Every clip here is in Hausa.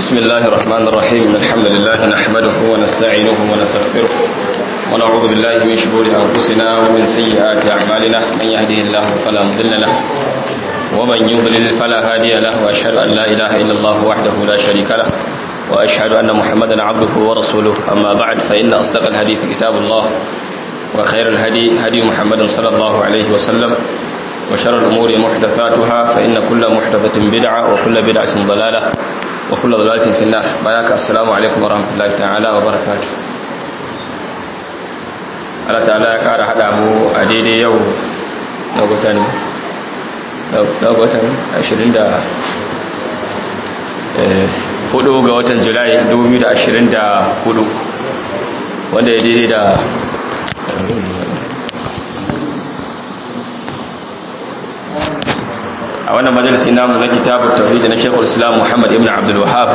بسم الله الرحمن الرحيم الحمد لله نحمده ونستعينه ونستغفره ونعوذ بالله من شرور أنفسنا ومن سيئات أعمالنا من يهده الله فلا مضل له ومن يضلل فلا هادي له وأشهد أن لا إله إلا الله وحده لا شريك له وأشهد أن محمدا عبده ورسوله أما بعد فإن أصدق الحديث كتاب الله وخير الهدي هدي محمد صلى الله عليه وسلم وشر الأمور محدثاتها فإن كل محدثة بدعة وكل بدعة ضلالة وكل ضلالة في النار بياك السلام عليكم ورحمة الله تعالى وبركاته Allah ta'ala ya ƙara haɗa mu a daidai yau na gutan na gutan 20 da hudu ga watan julai 2024 wanda ya daidai da a wannan majalisi namu na kitabu tauhid na Sheikhul Islam Muhammad ibn Abdul Wahhab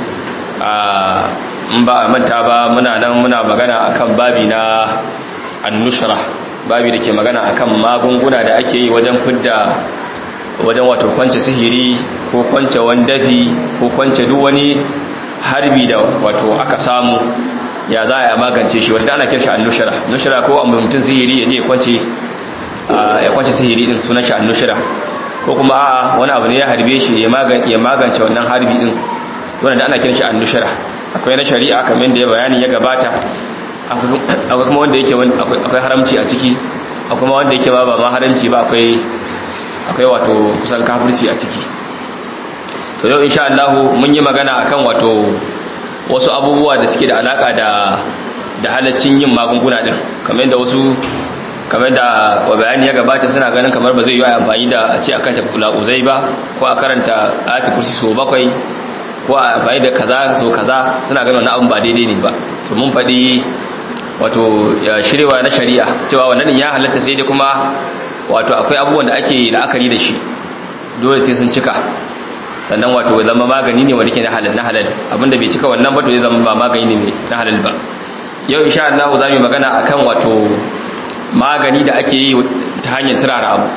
in ba manta ba muna nan muna magana akan babi na annushra babi da ke magana akan magunguna da ake yi wajen fidda wajen wato kwance sihiri ko kwance wandafi ko kwance duk wani harbi da wato aka samu ya za a magance shi wanda ana kiran shi annushra nushra ko amma mutum sihiri ya je kwance ya kwance sihiri din sunan shi annushra ko kuma a'a wani abu ne ya harbe shi ya magance wannan harbi din wanda ana kiran shi annushra akwai na shari'a kamar da ya bayani ya gabata akwai kuma wanda yake akwai haramci a ciki akwai kuma wanda yake ba ba ma haramci ba akwai akwai wato kusan kafirci a ciki to yau insha Allah mun yi magana akan wato wasu abubuwa da suke da alaka da da halaccin yin magunguna din kamar yadda wasu kamar da bayani ya gabata suna ganin kamar ba zai yi amfani da a ce a kanta uzai ba ko a karanta ayati kursi so bakwai ko a amfani da kaza so kaza suna ganin wannan abin ba daidai ne ba to mun faɗi wato shirewa na shari'a cewa wannan ya halatta sai dai kuma wato akwai abubuwan da ake la'akari da shi dole sai sun cika sannan wato zama magani ne wanda ke na halal na halal abinda bai cika wannan ba to zai zama ba magani ne na halal ba yau insha Allah za mu yi magana akan wato magani da ake yi ta hanyar turara abu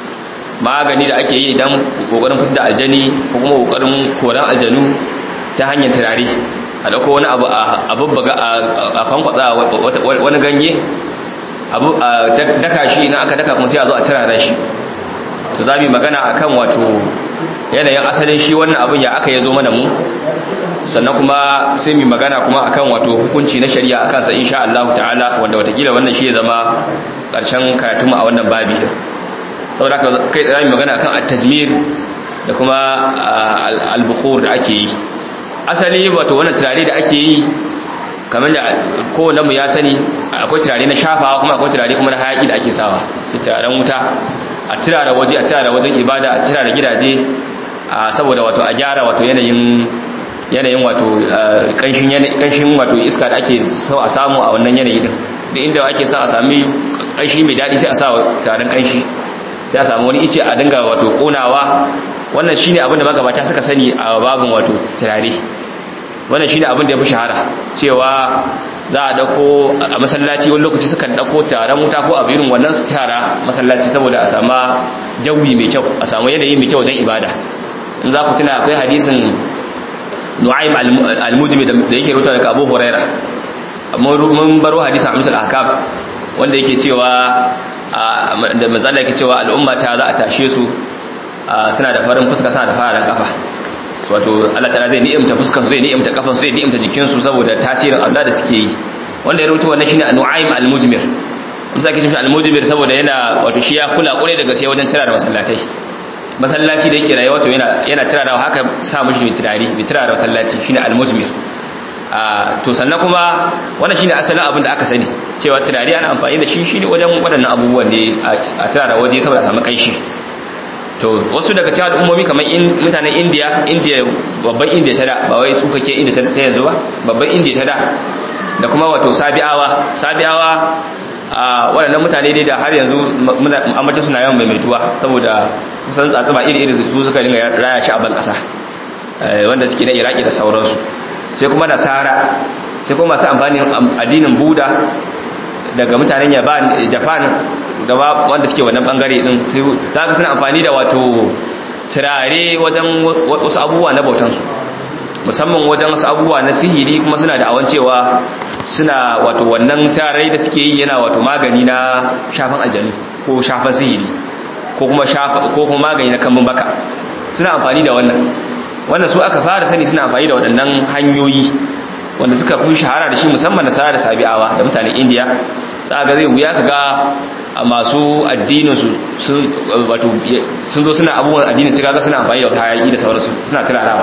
magani da ake yi idan kokarin fitar da aljani ko kuma kokarin koran aljanu ta hanyar turare a dauko wani abu a babbaga a fankwatsa wani ganye abu a daka shi idan aka daka kuma sai a zo a turara shi to za mu yi magana akan wato yanayin asalin shi wannan abin ya aka yazo mana mu sannan kuma sai mu magana kuma akan wato hukunci na shari'a akan sa insha Allah ta'ala wanda watakila wannan shi ya zama karshen karatu mu a wannan babi saboda haka kai tsaya mu magana akan at-tajmir da kuma al-bukhur da ake yi asali wato wannan turare da ake yi kamar da kowanne mu ya sani akwai turare na shafawa kuma akwai turare kuma na hayaki da ake sawa sai turaren wuta a turare waje a turare wajen ibada a turare gidaje saboda wato a gyara wato yanayin yanayin wato kanshin wato iska da ake so a samu a wannan yanayi din da inda ake sa a sami kanshi mai daɗi sai a sa taron kanshi sai a samu wani ice a dinga wato konawa wannan shine abin da magabata suka sani a babin wato turare wannan shine abin da ya fi shahara cewa za a dauko a masallaci wani lokaci sukan dauko taron wuta ko abu irin wannan su tara masallaci saboda a sama jawi mai kyau a samu yanayi mai kyau wajen ibada in za ku tuna akwai hadisin nu'aym al-mujmi da yake rubuta daga Abu Huraira mun baro hadisi Amsul Ahkam wanda yake cewa da manzala yake cewa al'umma ta za a tashe su suna da farin fuska suna da fararen kafa wato Allah ta'ala zai ni'imta fuskar su zai ni'imta kafan su zai ni'imta jikin su saboda tasirin Allah da suke yi wanda ya rubuta wannan shine Nu'aym al-Mujmir mun sake cewa al-Mujmir saboda yana wato shi ya kula kure daga sai wajen tira da masallatai masallaci da yake rayuwa to yana yana tirarawa haka sa mushi mai tirari mai tirara masallaci shine al-mujmir to sannan kuma wannan shine asalin abin da aka sani cewa tirari ana amfani da shi shine wajen waɗannan abubuwan ne a tirara waje saboda samu kanshi to wasu daga cikin al'ummomi kamar mutanen India India babban India ta da ba wai su kake India ta yanzu ba babban India ta da da kuma wato Sabi'awa Sabi'awa a waɗannan mutane dai da har yanzu ambata suna yawan maimaituwa saboda kusan tsatsuma iri-iri su suka dinga raya shi a ban ƙasa wanda suke na iraki da sauransu sai kuma nasara sai kuma masu amfani addinin buda daga mutanen japan da wanda suke wannan bangare din za ka suna amfani da wato turare wajen wasu abubuwa na bautansu musamman wajen wasu abubuwa na sihiri kuma suna da awan cewa suna wato wannan tarai da suke yi yana wato magani na shafan aljanu ko shafan sihiri ko kuma ko kuma magani na kambun baka suna amfani da wannan wannan su aka fara sani suna amfani da waɗannan hanyoyi wanda suka fi shahara da shi musamman da sara da sabi'awa da mutanen indiya za ga zai wuya ka ga a masu addinin su sun zo suna abubuwan addinin su kaga suna amfani da wata hayaki da sauransu suna turarawa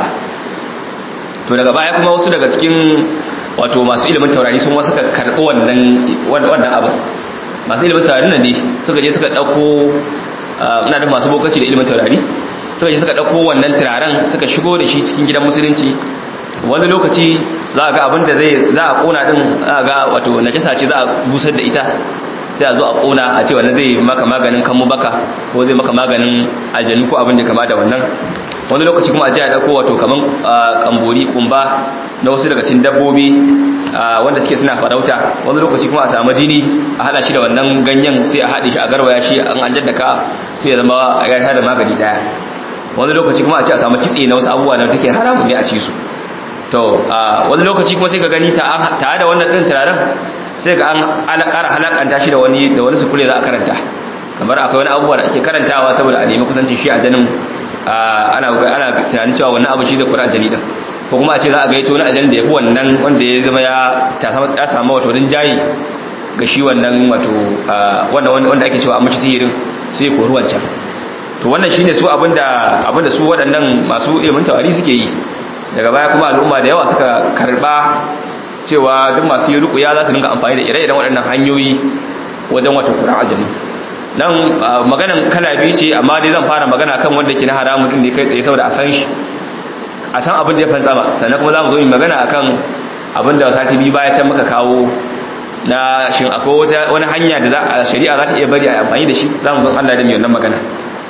to daga baya kuma wasu daga cikin wato masu ilimin taurari sun wasu karɓi wannan wannan abin masu ilimin taurari nan ne suka je suka ɗauko ina da masu bokaci da ilimin taurari suka je suka ɗauko wannan turaren suka shigo da shi cikin gidan musulunci wani lokaci za a ga abin da zai za a kona din za a ga wato najasa ce za a busar da ita sai a zo a kona a ce wannan zai maka maganin kanmu baka ko zai maka maganin aljanu ko abin da kama da wannan wani lokaci kuma a ji a ɗauko wato kaman kambori kumba na wasu daga cikin dabbobi wanda suke suna farauta wani lokaci kuma a samu jini a hada shi da wannan ganyen sai a haɗe shi a garwaya shi an an jaddaka sai ya zama ya da magani daya wani lokaci kuma a ce a samu kitse na wasu abubuwa da take haramun ne a ci su to wani lokaci kuma sai ka gani tare da wannan ɗin turaren sai ga an ƙara halakanta shi da wani da wani sukule za a karanta kamar akwai wani abubuwa da ake karantawa saboda a nemi kusancin shi a janin ana ana tunanin cewa wannan abu shi zai kura ajali din ko kuma a ce za a gaito wani ajali da ya fi wannan wanda ya zama ya samu wato rinjayi ga shi wannan wato wanda ake cewa a mace sihirin sai ko ruwan can to wannan shine su abinda abinda su waɗannan masu ilimin tawari suke yi daga baya kuma al'umma da yawa suka karba cewa duk masu yi rukuya za su dinga amfani da ire-iren waɗannan hanyoyi wajen wata kura ajali nan maganan kala biyu ce amma dai zan fara magana kan wanda ke na haramun din ne kai tsaye saboda a san shi a san abin da ya fantsama sannan kuma za mu zo mu magana akan abin da sati biyu baya can muka kawo na shin akwai wani hanya da za a shari'a za ta iya bari a amfani da shi za mu zo Allah da mai wannan magana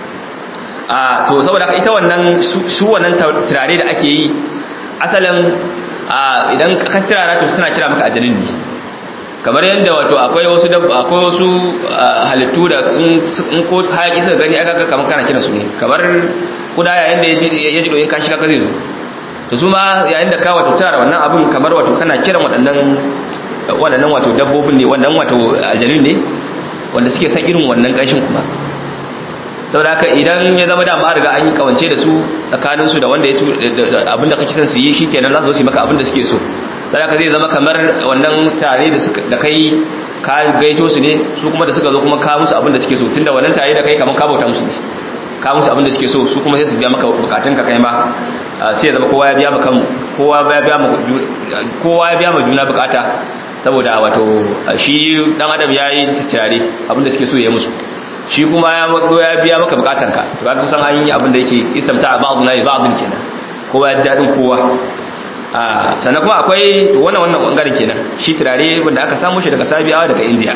a to saboda ita wannan su wannan turare da ake yi asalin idan ka turara to suna kira maka ajalin ne kamar yadda wato akwai wasu akwai wasu halittu da in ko hayaki suka gani aka kamar kana kira su ne kamar kuda yayin da ya ji doyin kashi kaka zai zo to su ma yayin da ka wato tara wannan abin kamar wato kana kiran waɗannan waɗannan wato dabbobin ne wannan wato ajalin ne wanda suke san irin wannan ƙanshin kuma saboda haka idan ya zama da ma riga an yi kawance da su tsakanin su da wanda ya abinda kake son su yi shikenan za su yi maka abinda suke so sai haka zai zama kamar wannan tare da da kai ka gaito su ne su kuma da suka zo kuma ka musu abinda suke so tunda wannan tare da kai kamar ka bauta musu ne ka musu abinda suke so su kuma sai su biya maka bukatun ka kai ma sai ya zama kowa ya biya maka kowa ya biya maka kowa ya biya ma juna bukata saboda wato shi dan adam yayi tare abinda suke so ya musu shi kuma ya mako ya biya maka bukatanka to ka kusan an yi abin da yake istamta ba'd na ba'd kenan kowa ya dadin kowa a sannan kuma akwai to wannan wannan bangaren kenan shi turare wanda aka samu shi daga Sabiyawa daga India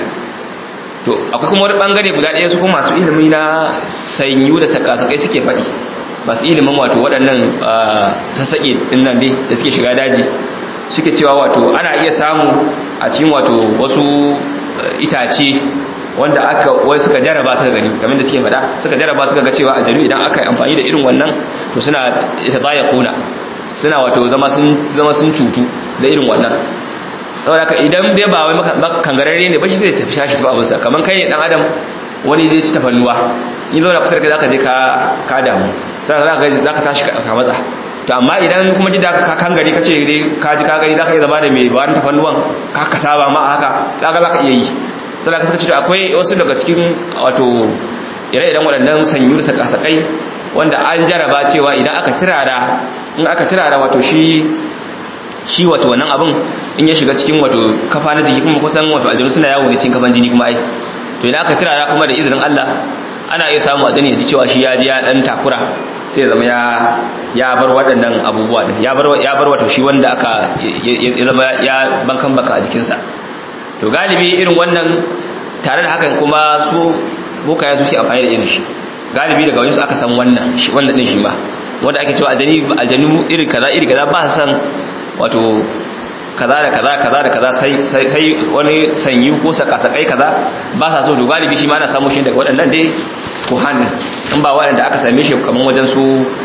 to akwai kuma wani bangare guda ɗaya su kuma masu ilimi na sanyu da sakasakai suke faɗi masu ilimin wato waɗannan sassaƙe ɗin nan dai da suke shiga daji suke cewa wato ana iya samu a cikin wato wasu itace wanda aka wai suka jaraba suka gani kamar da suke faɗa suka jaraba suka ga cewa aljanu idan aka yi amfani da irin wannan to suna ita baya kuna suna wato zama sun zama sun cutu da irin wannan saboda haka idan dai ba wai kangararre ne ba shi zai tafi shashi tafi abinsa kamar kai ne dan adam wani zai ci tafannuwa in zo na kusa da kai zaka je ka ka damu zaka zaka tashi ka matsa to amma idan kuma ji da ka kangare ka ce dai ka ji ka gani zaka iya zama da mai bayan tafannuwan ka ka saba ma haka zaka zaka iya yi sai ka saka cewa akwai wasu daga cikin wato ire-iren waɗannan sanyu da sakasakai wanda an jaraba cewa idan aka tirara in aka tirara wato shi shi wato wannan abin in ya shiga cikin wato kafa na jiki kuma kusan wato aljanu suna yawo ne cikin kafan jini kuma ai to idan aka tirara kuma da izinin Allah ana iya samu a ya ji cewa shi ya ji ya dan takura sai zama ya ya bar waɗannan abubuwa din ya bar ya bar wato shi wanda aka ya zama ya bankan baka a jikinsa to galibi irin wannan tare da hakan kuma su bokaya su shi amfani da irin shi galibi daga wani su aka san wannan shi wannan din shi ma wanda ake cewa aljani aljanu iri kaza iri kaza ba san wato kaza da kaza kaza da kaza sai sai wani sanyi ko sakasakai kaza ba sa so to galibi shi ma ana samu shi daga waɗannan dai kuhan in ba waɗanda aka same shi kamar wajen su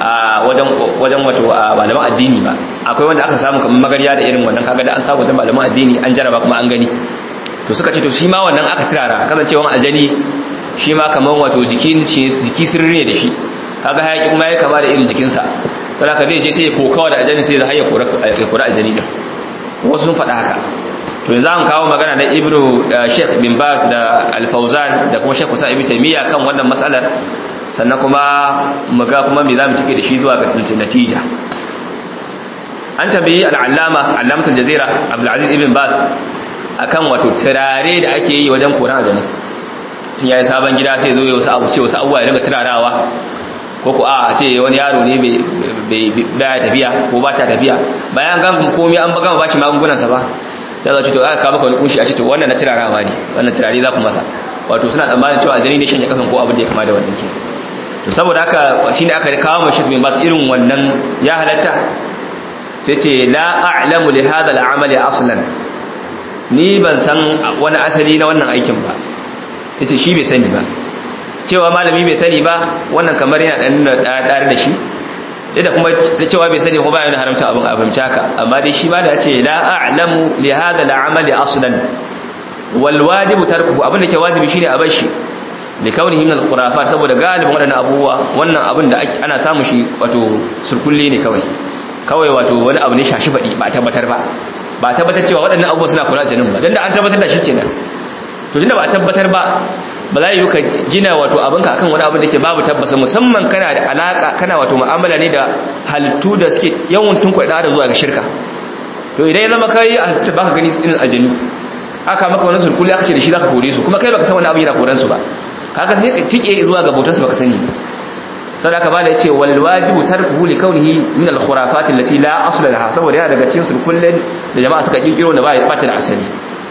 a wajen wajen wato malaman addini ba akwai wanda aka samu kamar magarya da irin wannan kaga da an samu da malaman addini an jaraba kuma an gani to suka ce to shi ma wannan aka tirara kasancewan aljani shi ma kamar wato jikin jiki sirri ne da shi kaga hayaki kuma ya kama da irin jikinsa don haka zai je sai ya kokawa da aljani sai ya hayya kora aljani din wasu sun faɗa haka to yanzu an kawo magana na ibnu sheikh bin baz da al-fawzan da kuma sheikh musa ibn taymiya kan wannan matsalar sannan kuma mu ga kuma me zamu cike da shi zuwa ga natija an tabi al-allama allamatul jazira abdul aziz ibn baz akan wato turare da ake yi wajen koran aljani tun yayi sabon gida sai zo ya wasu abu ce wasu abubuwa ya dinga turarawa ko ko a ce wani yaro ne bai baya tafiya ko ba ta tafiya bayan gan komai an gama bashi magungunan sa ba sai za ce to aka kawo maka wani kunshi a ce to wannan na turarawa ne wannan turare za ku masa wato suna tsammanin cewa aljani ne shanye kasan ko abin da ya kama da wannan ke to saboda haka shine aka kawo mashi bin bas irin wannan ya halatta sai ce la a'lamu li hadha al-amali aslan ni ban san wani asali na wannan aikin ba yace shi bai sani ba cewa malami bai sani ba wannan kamar yana dan dare da shi da kuma da cewa bai sani ko ba yana haramta abin abinci haka amma dai shi ma da yace la a'lamu li hadha al-amali aslan wal wajibu tarkuhu abin da ke wajibi shine a bar shi li kaunihi min al-khurafat saboda galibin wadannan abubuwa wannan abin da ana samu shi wato surkulle ne kawai kawai wato wani abu ne shashi fadi ba tabbatar ba ba tabbatar cewa waɗannan abubuwa suna kula janin ba don da an tabbatar da shi kenan to tunda ba tabbatar ba ba za yi ka gina wato abinka akan wani abin da ke babu tabbasa musamman kana da alaka kana wato mu'amala ne da halittu da suke yawan tunkwai da zuwa ga shirka to idan ya zama kai a halittu baka gani irin aljanu aka maka wani sulkuli aka ce da shi zaka kore su kuma kai baka san wani abu yana koran su ba kaga sai ka tike zuwa ga bautar su baka sani sadaka ba da yace wal wajibu tarkuhu li kaunihi min al khurafat allati la asla laha saboda yana daga cikin sulkullin da jama'a suka kirkiro da ba ya bata da asali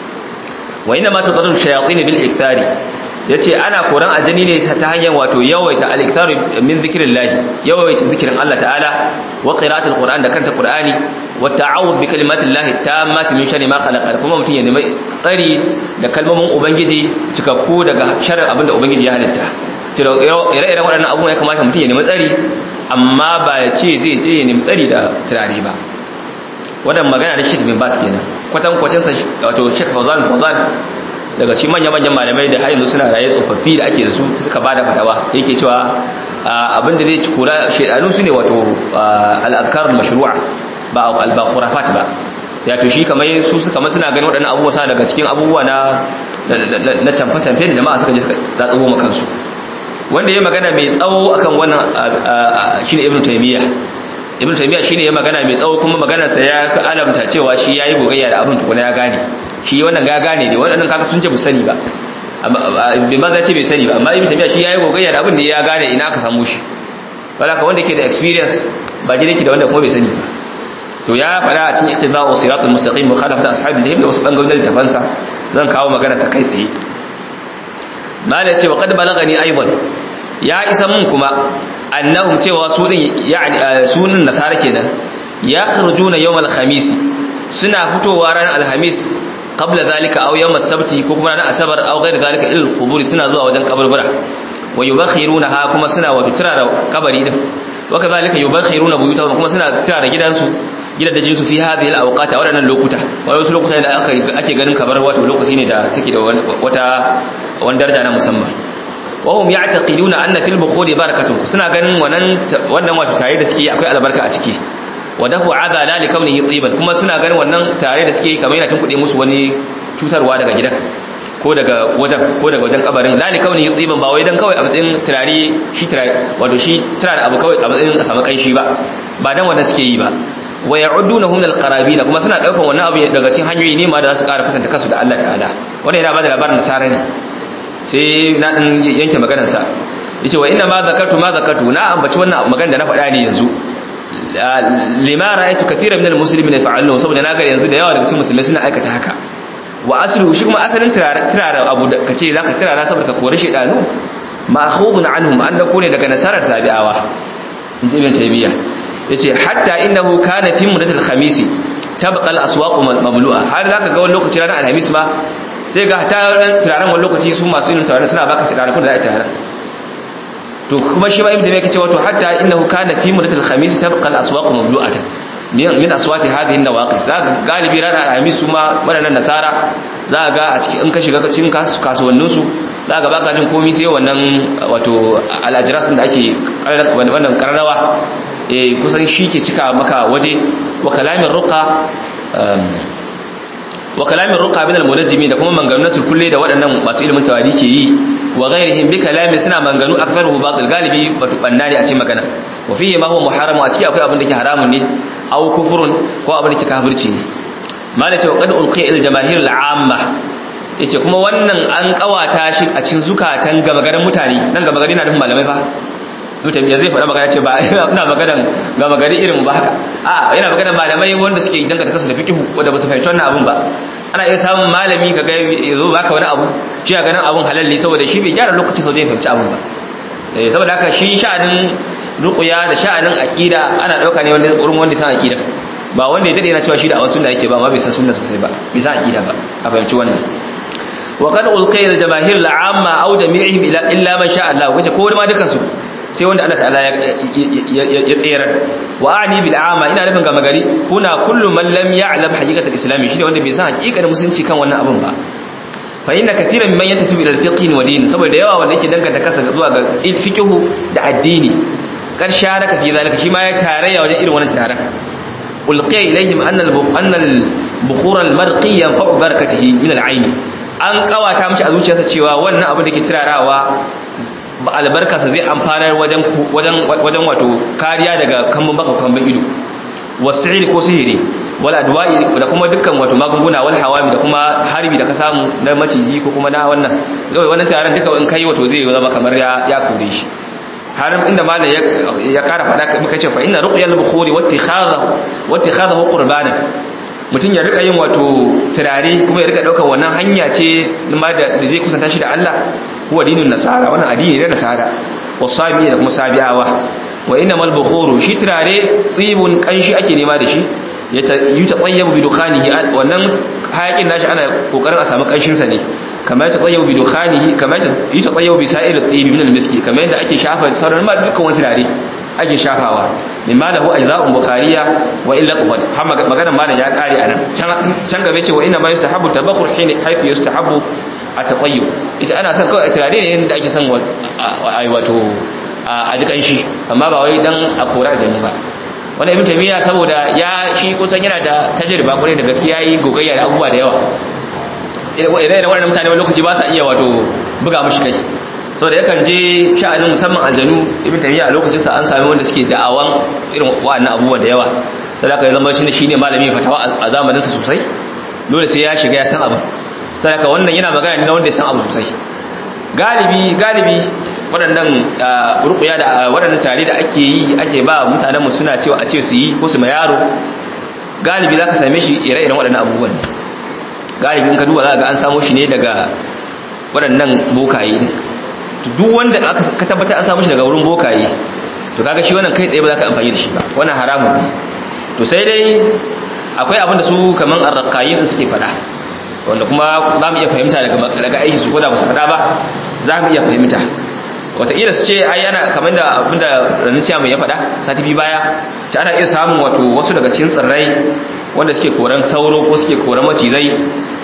wa inna ma tadallu shayatin bil ikthari yace ana koran ajani ne ta hanyar wato yawaita al ikthari min zikrillah yawaita zikirin Allah ta'ala wa qira'atul qur'an da kanta qur'ani wa ta'awud bi kalimatillahi tammati min sharri ma khalaqa kuma mutun ya nemi tsari da kalmomin ubangiji cikakku daga sharrin abinda ubangiji ya halitta ire-iren waɗannan abubuwa ya kamata mutum ya nemi tsari amma ba ya ce zai je ya nemi tsari da turare ba waɗanda magana da shek bin bas kenan kwatan kwatansa wato shek fauzan fauzan daga ci manya-manyan malamai da har yanzu suna raye tsofaffi da ake da su suka ba da fatawa yake cewa abin da zai ci kura shaidanu su ne wato al'adkar mashru'a ba ba khurafat ba ya to shi kamar su suka suna ganin waɗannan abubuwa sa daga cikin abubuwa na na camfe-camfe da jama'a suka je suka zatsubo makansu wanda ya magana mai tsawo akan wannan shine ibnu taymiya ibnu taymiya shine ya magana mai tsawo kuma maganar sa ya fi alamta cewa shi yayi gogayya da abin tukuna ya gane shi wannan ga gane ne wannan kaka sun ce bu sani ba bai maza ce bai sani ba amma ibnu taymiya shi yayi gogayya da abin da ya gane ina aka samu shi wala ka wanda ke da experience ba jire ki da wanda kuma bai sani ba to ya fara a cikin ittiba'u siratal mustaqim mukhalafat ashabil jahim da wasu bangarorin littafansa zan kawo magana ta kai tsaye mala ce wa qad balagani aidan ya isa mun kuma annahum cewa su din yani sunan nasara kenan ya kharujuna yawm al-khamis suna fitowa ranar alhamis qabla zalika aw yawm as-sabti ko kuma ranar asabar aw ghayr zalika ila al-qubur suna zuwa wajen kaburbura wa yubakhirunaha kuma suna wato turara kabari din wa kadhalika yubakhiruna buyutahum kuma suna turara gidansu gidajen su fi hadhihi al-awqat a wadannan lokuta wani wasu lokuta da ake ganin kamar wato lokaci ne da take da wata wani daraja na musamman wahum ya'taqiduna anna fil bukhuri barakatun suna ganin wannan wannan wato tare da suke akwai albarka a ciki wa dafu adala li kaunihi tiban kuma suna ganin wannan tare da suke kamar yana tunkuɗe musu wani cutarwa daga gidan ko daga wajen ko daga wajen kabarin la li kaunihi tiban ba wai dan kawai a matsayin turare shi turare wato shi turare abu kawai a matsayin a samu kanshi ba ba dan wannan suke yi ba wa ya'uddunahu min al-qarabin kuma suna daukan wannan abu daga cikin hanyoyi ne ma da za su ƙara kusanta kansu da Allah ta'ala wannan yana bada labarin nasara ne sai na dan yanke maganar sa yace wa inna ma zakartu ma zakartu na ambaci wannan magana da na faɗa ne yanzu lima ra'aytu kathiran min al-muslimin yaf'alun saboda naga yanzu da yawa daga cikin musulmai suna aikata haka wa aslu shi kuma asalin turaren abu da kace zaka turara saboda ka kore shedanu ma'khudun anhum an da kone daga nasarar sabi'awa inji ibn taymiya yace hatta innahu kana fi mudatil khamisi tabqa al-aswaq mablu'a har zaka ga wani lokaci ranar alhamis ba sai ga ta turaren wani lokaci su masu yin turaren suna baka turaren kun da za a turaren to kuma shi ma ibn tabiya kace wato hatta innahu kana fi muddatil khamis tabqa al aswaq mablu'atan min aswati hadhihi an-nawaqis zaka galibi ran alhamis su ma wadannan nasara zaka ga a cikin in ka shiga cikin kasuwannin su zaka baka jin komai sai wannan wato al-ajras da ake wannan karrawa eh kusan shi ke cika maka waje wa kalamin ruqa wa kalamin ruqa min al-munajjimi da kuma manganun nasu kulle da waɗannan masu ilimin tawari ke yi wa ghairihim bi kalamin suna manganu aktharuhu batil galibi wato banna ne a cikin magana wa fihi ma huwa muharram a cikin akwai abin da ke haramun ne aw kufrun ko abin da ke kafirci ne mala ce wa qad ulqiya il jamaahir al-amma yace kuma wannan an kawata shi a cikin zukatan gabagarin mutane nan gabagari na nufin malamai fa mutum ya zai faɗa magana ce ba ina maganan ga magari irin ba haka a yana maganan malamai wanda suke danganta kansu da fikihu wanda ba su fahimci wannan abun ba ana iya samun malami ka ga ya zo baka wani abu shi ga ganin abun halal ne saboda shi bai gyara lokaci sau zai fahimci abun ba eh saboda haka shi sha'anin ruqya da sha'anin aqida ana dauka ne wanda wurin wanda san aqida ba wanda ya dade yana cewa shi da awan sunna yake ba amma bai san sunna sosai ba bai san aqida ba a fahimci wannan wa qad ulqiya al-jamaahir al-amma aw jami'ihim illa man sha Allah kace ko ma dukan su sai wanda Allah ta'ala ya tsere wa ani bil ama ina nufin ga magari kuna kullu man lam ya'lam haqiqatul islam shi ne wanda bai san haqiqanin musulunci kan wannan abun ba fa inna katiran mimman yantasibu ila al-fiqh wa din saboda yawa wanda yake danganta kasa zuwa ga fiqh da addini karsha raka fi zalika shi ma ya tarayya wajen irin wannan taron ulqiya ilayhim anna anna al-bukhur al-marqi yanfa'u barakatihi min al-ayn an kawata mishi a zuciyarsa cewa wannan abin da ke tirarawa albarkarsa zai amfanar wajen wajen wato kariya daga kambun baka kambun ido wasiri ko sihiri wal adwa'i da kuma dukkan wato magunguna wal hawami da kuma harbi da ka samu na maciji ko kuma na wannan kawai wannan taron duka in kai wato zai zama kamar ya ya kore shi har inda malam ya kara fada muka ce fa inna ruqyal bukhuri wattikhadahu wattikhadahu qurbanan mutum ya rika yin wato turare kuma ya rika daukar wannan hanya ce ma da zai kusanta shi da Allah huwa dinin nasara wannan addini ne nasara wasabi da kuma sabi'awa wa innamal bukhuru shi turare tsibun kanshi ake nema da shi ya tayyabu bi dukhanihi wannan hayakin nashi ana kokarin a samu kanshin sa ne kamar ya tayyabu bi dukhanihi kamar ya tayyabu bi sa'ir at-tayyib min al-miski kamar yadda ake shafa sauran ma dukkan wani turare ake shafawa mimma lahu ajza'un bukhariya wa illa qawat har maganar malam ya kare anan can gabe ce wa inna ma yustahabbu tabakhur hin haythu yustahabbu at-tatayyub ita ana son kawai turare ne da ake son ai wato a ji kanshi amma ba wai dan a kora jami ba wannan ibn tamiya saboda ya shi kusan yana da tajriba kwarai da gaskiya yi gogayya da abubuwa da yawa idan wannan mutane wani lokaci ba sa iya wato buga mushi kai saboda yakan je sha'anin musamman aljanu ibn tamiya a lokacin sa an sami wanda suke da'awan irin wa'annan abubuwan da yawa sadaka ya zama shi shine malami fatawa a zamanin sa sosai dole sai ya shiga ya san abin sadaka wannan yana magana ne na wanda ya san abu sosai galibi galibi waɗannan rukuya da waɗannan tare da ake yi ake ba mutanenmu suna cewa a ce su yi ko su ma yaro galibi za ka same shi ire-iren waɗannan abubuwan galibi in ka duba za ga an samo shi ne daga waɗannan bokaye duk wanda ka tabbata an samu shi daga wurin bokaye to kaga shi wannan kai tsaye ba za ka amfani da shi ba wannan haramun ne to sai dai akwai abin da su kaman arraqayin suke faɗa wanda kuma za mu iya fahimta daga aiki su koda musu fada ba za mu iya fahimta wataƙila su ce ai ana kamar da abinda ranuciya mai ya fada sati biyu baya ce ana iya samun wato wasu daga cikin tsirrai wanda suke koran sauro ko suke koran macizai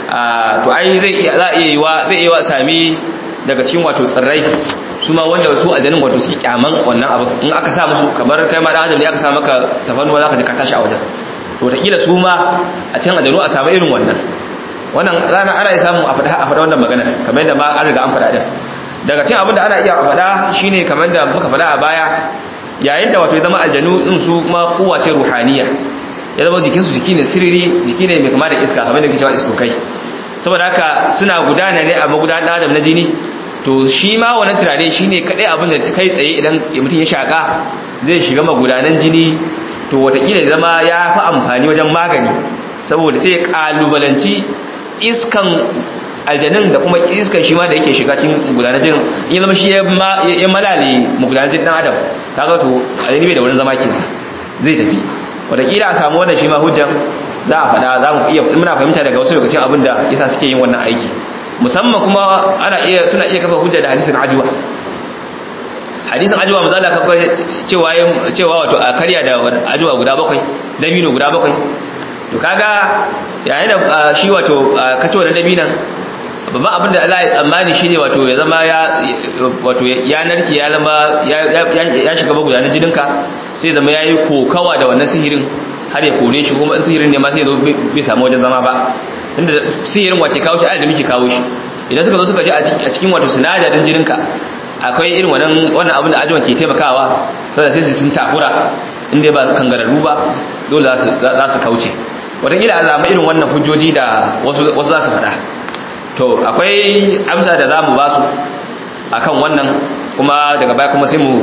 to ai zai iya za iya yiwa zai iya sami daga cikin wato tsirrai su ma wanda su aljanin wato suke kyaman wannan abu in aka sa musu kamar kai ma dan adam ne aka sa maka tafannuwa zaka ji ka tashi a wajen to wataƙila su ma a cikin aljanu a samu irin wannan wannan rana ana iya samu a faɗa wannan magana kamar yadda ma an riga an faɗa din daga cikin abin da ana iya faɗa shine kamar da muka faɗa a baya yayin da wato ya zama aljanu din su kuma kowace ruhaniya ya zama jikin su jiki ne siriri jiki ne mai kama da iska kamar da kike cewa iskokai saboda haka suna gudana ne a magudanar adam na jini to shi ma wannan turare shine kadai abin da kai tsaye idan mutum ya shaka zai shiga magudanan jini to watakila ya zama ya fi amfani wajen magani saboda sai ya kalubalanci iskan aljanin da kuma iskan shi ma da yake shiga cikin gudanar jinin in zama shi ya malale magudanar jinin dan adam kaga to aljani bai da wurin zama ke zai tafi wataƙila a samu wannan shi ma hujjan za a faɗa za mu iya muna fahimta daga wasu lokacin abin da yasa suke yin wannan aiki musamman kuma ana iya suna iya kafa hujja da hadisin ajuwa hadisin ajuwa manzo Allah kafa cewa cewa wato a karya da ajuwa guda bakwai dabino guda bakwai to kaga yayin da shi wato kace wannan dabinan babban abin da Allah ya tsammani shine wato ya zama ya wato ya narke ya zama ya shiga magudanin jininka sai zama yayi kokawa da wannan sihirin har ya kore shi kuma sihirin ne ma sai zo bai samu wajen zama ba tunda sihirin wace kawo shi a da muke kawo shi idan suka zo suka ji a cikin wato sinadarin jininka akwai irin wannan wannan abin da ajiwan ke taimakawa sai sai sun takura in dai ba kangararru ba dole za su kauce wataƙila a zama irin wannan hujjoji da wasu za su faɗa to akwai amsa da za mu ba su a kan wannan kuma daga baya kuma sai mu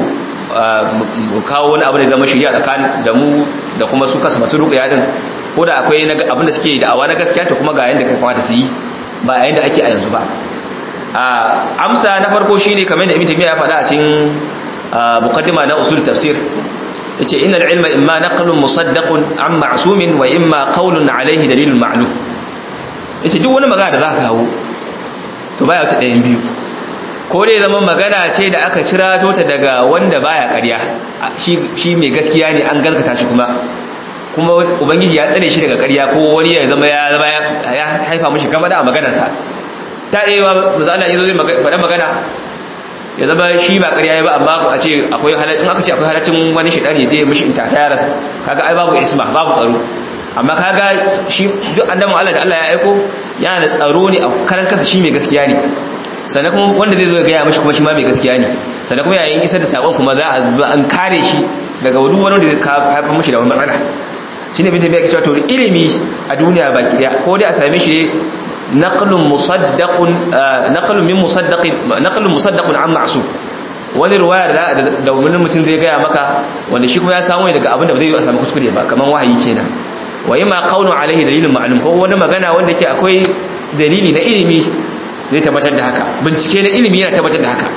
kawo wani abu da zama shirya tsakanin da mu da kuma su kasa masu ruƙa yadin ko da akwai abin da suke da awa na gaskiya to kuma ga yadda kai kamata su yi ba a yadda ake a yanzu ba amsa na farko shine kamar da ibn taymiya ya faɗa a cikin muqaddima na usul tafsir yace innal ilma imma naqlun musaddaqun an ma'sumin wa imma qawlun alayhi dalilun ma'lum yace duk wani magana da zaka kawo to baya wata ɗayan biyu ko dai zama magana ce da aka cira ta daga wanda baya ƙarya shi shi mai gaskiya ne an galkata shi kuma kuma ubangiji ya tsare shi daga ƙarya ko wani ya zama ya zama ya haifa mishi gaba da maganarsa ta ɗaya ba Allah ya zo zai faɗa magana ya zama shi ba ƙarya ba amma a ce akwai in aka ce akwai halaccin wani shaidani da ya mishi inta ta yaras kaga ai babu isma babu tsaro amma kaga shi duk annabi Allah da Allah ya aiko yana da tsaro ne a karan kansa shi mai gaskiya ne sannan kuma wanda zai zo ga ya mishi kuma shi ma mai gaskiya ne sannan kuma yayin isar da sakon kuma za a an kare shi daga duk wani wanda zai haifar mishi da wani matsala shine bin da bai cewa to ilimi a duniya baki daya ko dai a same shi naqlun musaddaqun naqlun min musaddaqin naqlun musaddaqun an ma'sum wani ruwaya da da wani mutum zai gaya maka wanda shi kuma ya samu daga abin da ba zai yi a samu kuskure ba kaman wahayi kenan wa yima qawlu alaihi dalilun ma'lum ko wani magana wanda ke akwai dalili na ilimi zai tabbatar da haka bincike na ilimi yana tabbatar da haka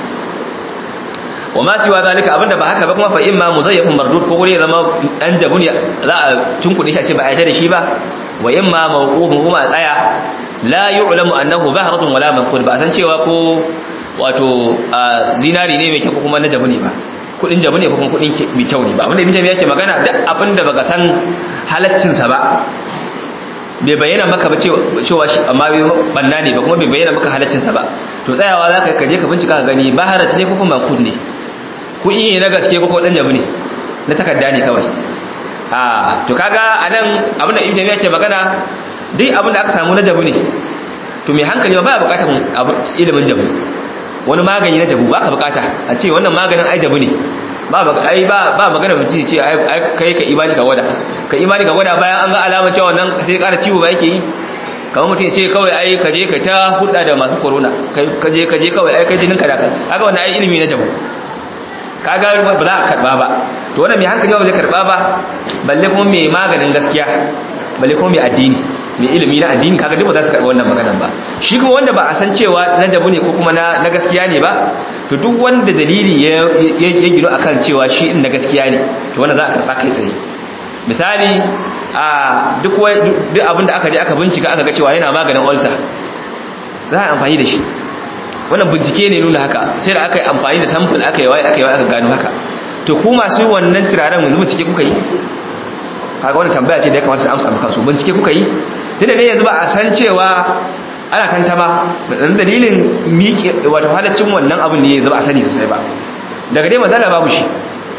wa ma siwa zalika abinda ba haka ba kuma fa imma muzayyafun mardud ko gure zama dan jabun za a tunkuɗe shi a ce ba a yarda da shi ba wa imma mawqufun kuma a tsaya la yu'lamu annahu bahratun wala manqud ba san cewa ko wato zinari ne mai kyau ko kuma na jabu ne ba kudin jabu ne ko kuma kudin mai kyau ne ba abinda ibn yake magana duk abinda baka san halaccin sa ba bai bayyana maka ba cewa shi amma bai banna ne ba kuma bai bayyana maka halaccin sa ba to tsayawa zaka kaje ka bincika ka gani baharat ne ko kuma manqud ne ku iya na gaske ko dan jabu ne na takarda ne kawai a to kaga anan abinda ibn yake magana duk abin da aka samu na jabu ne to mai hankali ba ya bukatar ilimin jabu wani magani na jabu ba ka bukata a ce wannan maganin ai jabu ne ba ai ba ba magana mutum ce ai kai ka imani ka gwada ka imani ka gwada bayan an ga alama cewa wannan sai ƙara ciwo ba yake yi kamar mutum ya ce kawai ai ka je ka ta hulɗa da masu corona ka je ka je kawai ai kai jinin ka da kai haka wannan ai ilimi na jabu kaga ba za a karba ba to wannan mai hankali ba zai karba ba balle kuma mai maganin gaskiya balle kuma mai addini mai ilimi na addini kaga duk ba za su karɓi wannan maganan ba shi kuma wanda ba a san cewa na jabu ne ko kuma na gaskiya ne ba to duk wanda dalili ya gino akan cewa shi in na gaskiya ne to wanda za a karɓa kai tsaye misali a duk duk abin da aka je aka bincika aka ga cewa yana maganin ulcer za a amfani da shi wannan bincike ne nuna haka sai da aka yi amfani da sample aka yi waye aka yi waye aka gano haka to ku masu wannan turaren yanzu bincike kuka yi kaga wannan tambaya ce da ya kamata su amsa maka su bincike kuka yi tunda ne yanzu ba a san cewa ana kanta ba dan dalilin miƙe wato halaccin wannan abin ne yanzu ba a sani sosai ba daga dai mazala babu shi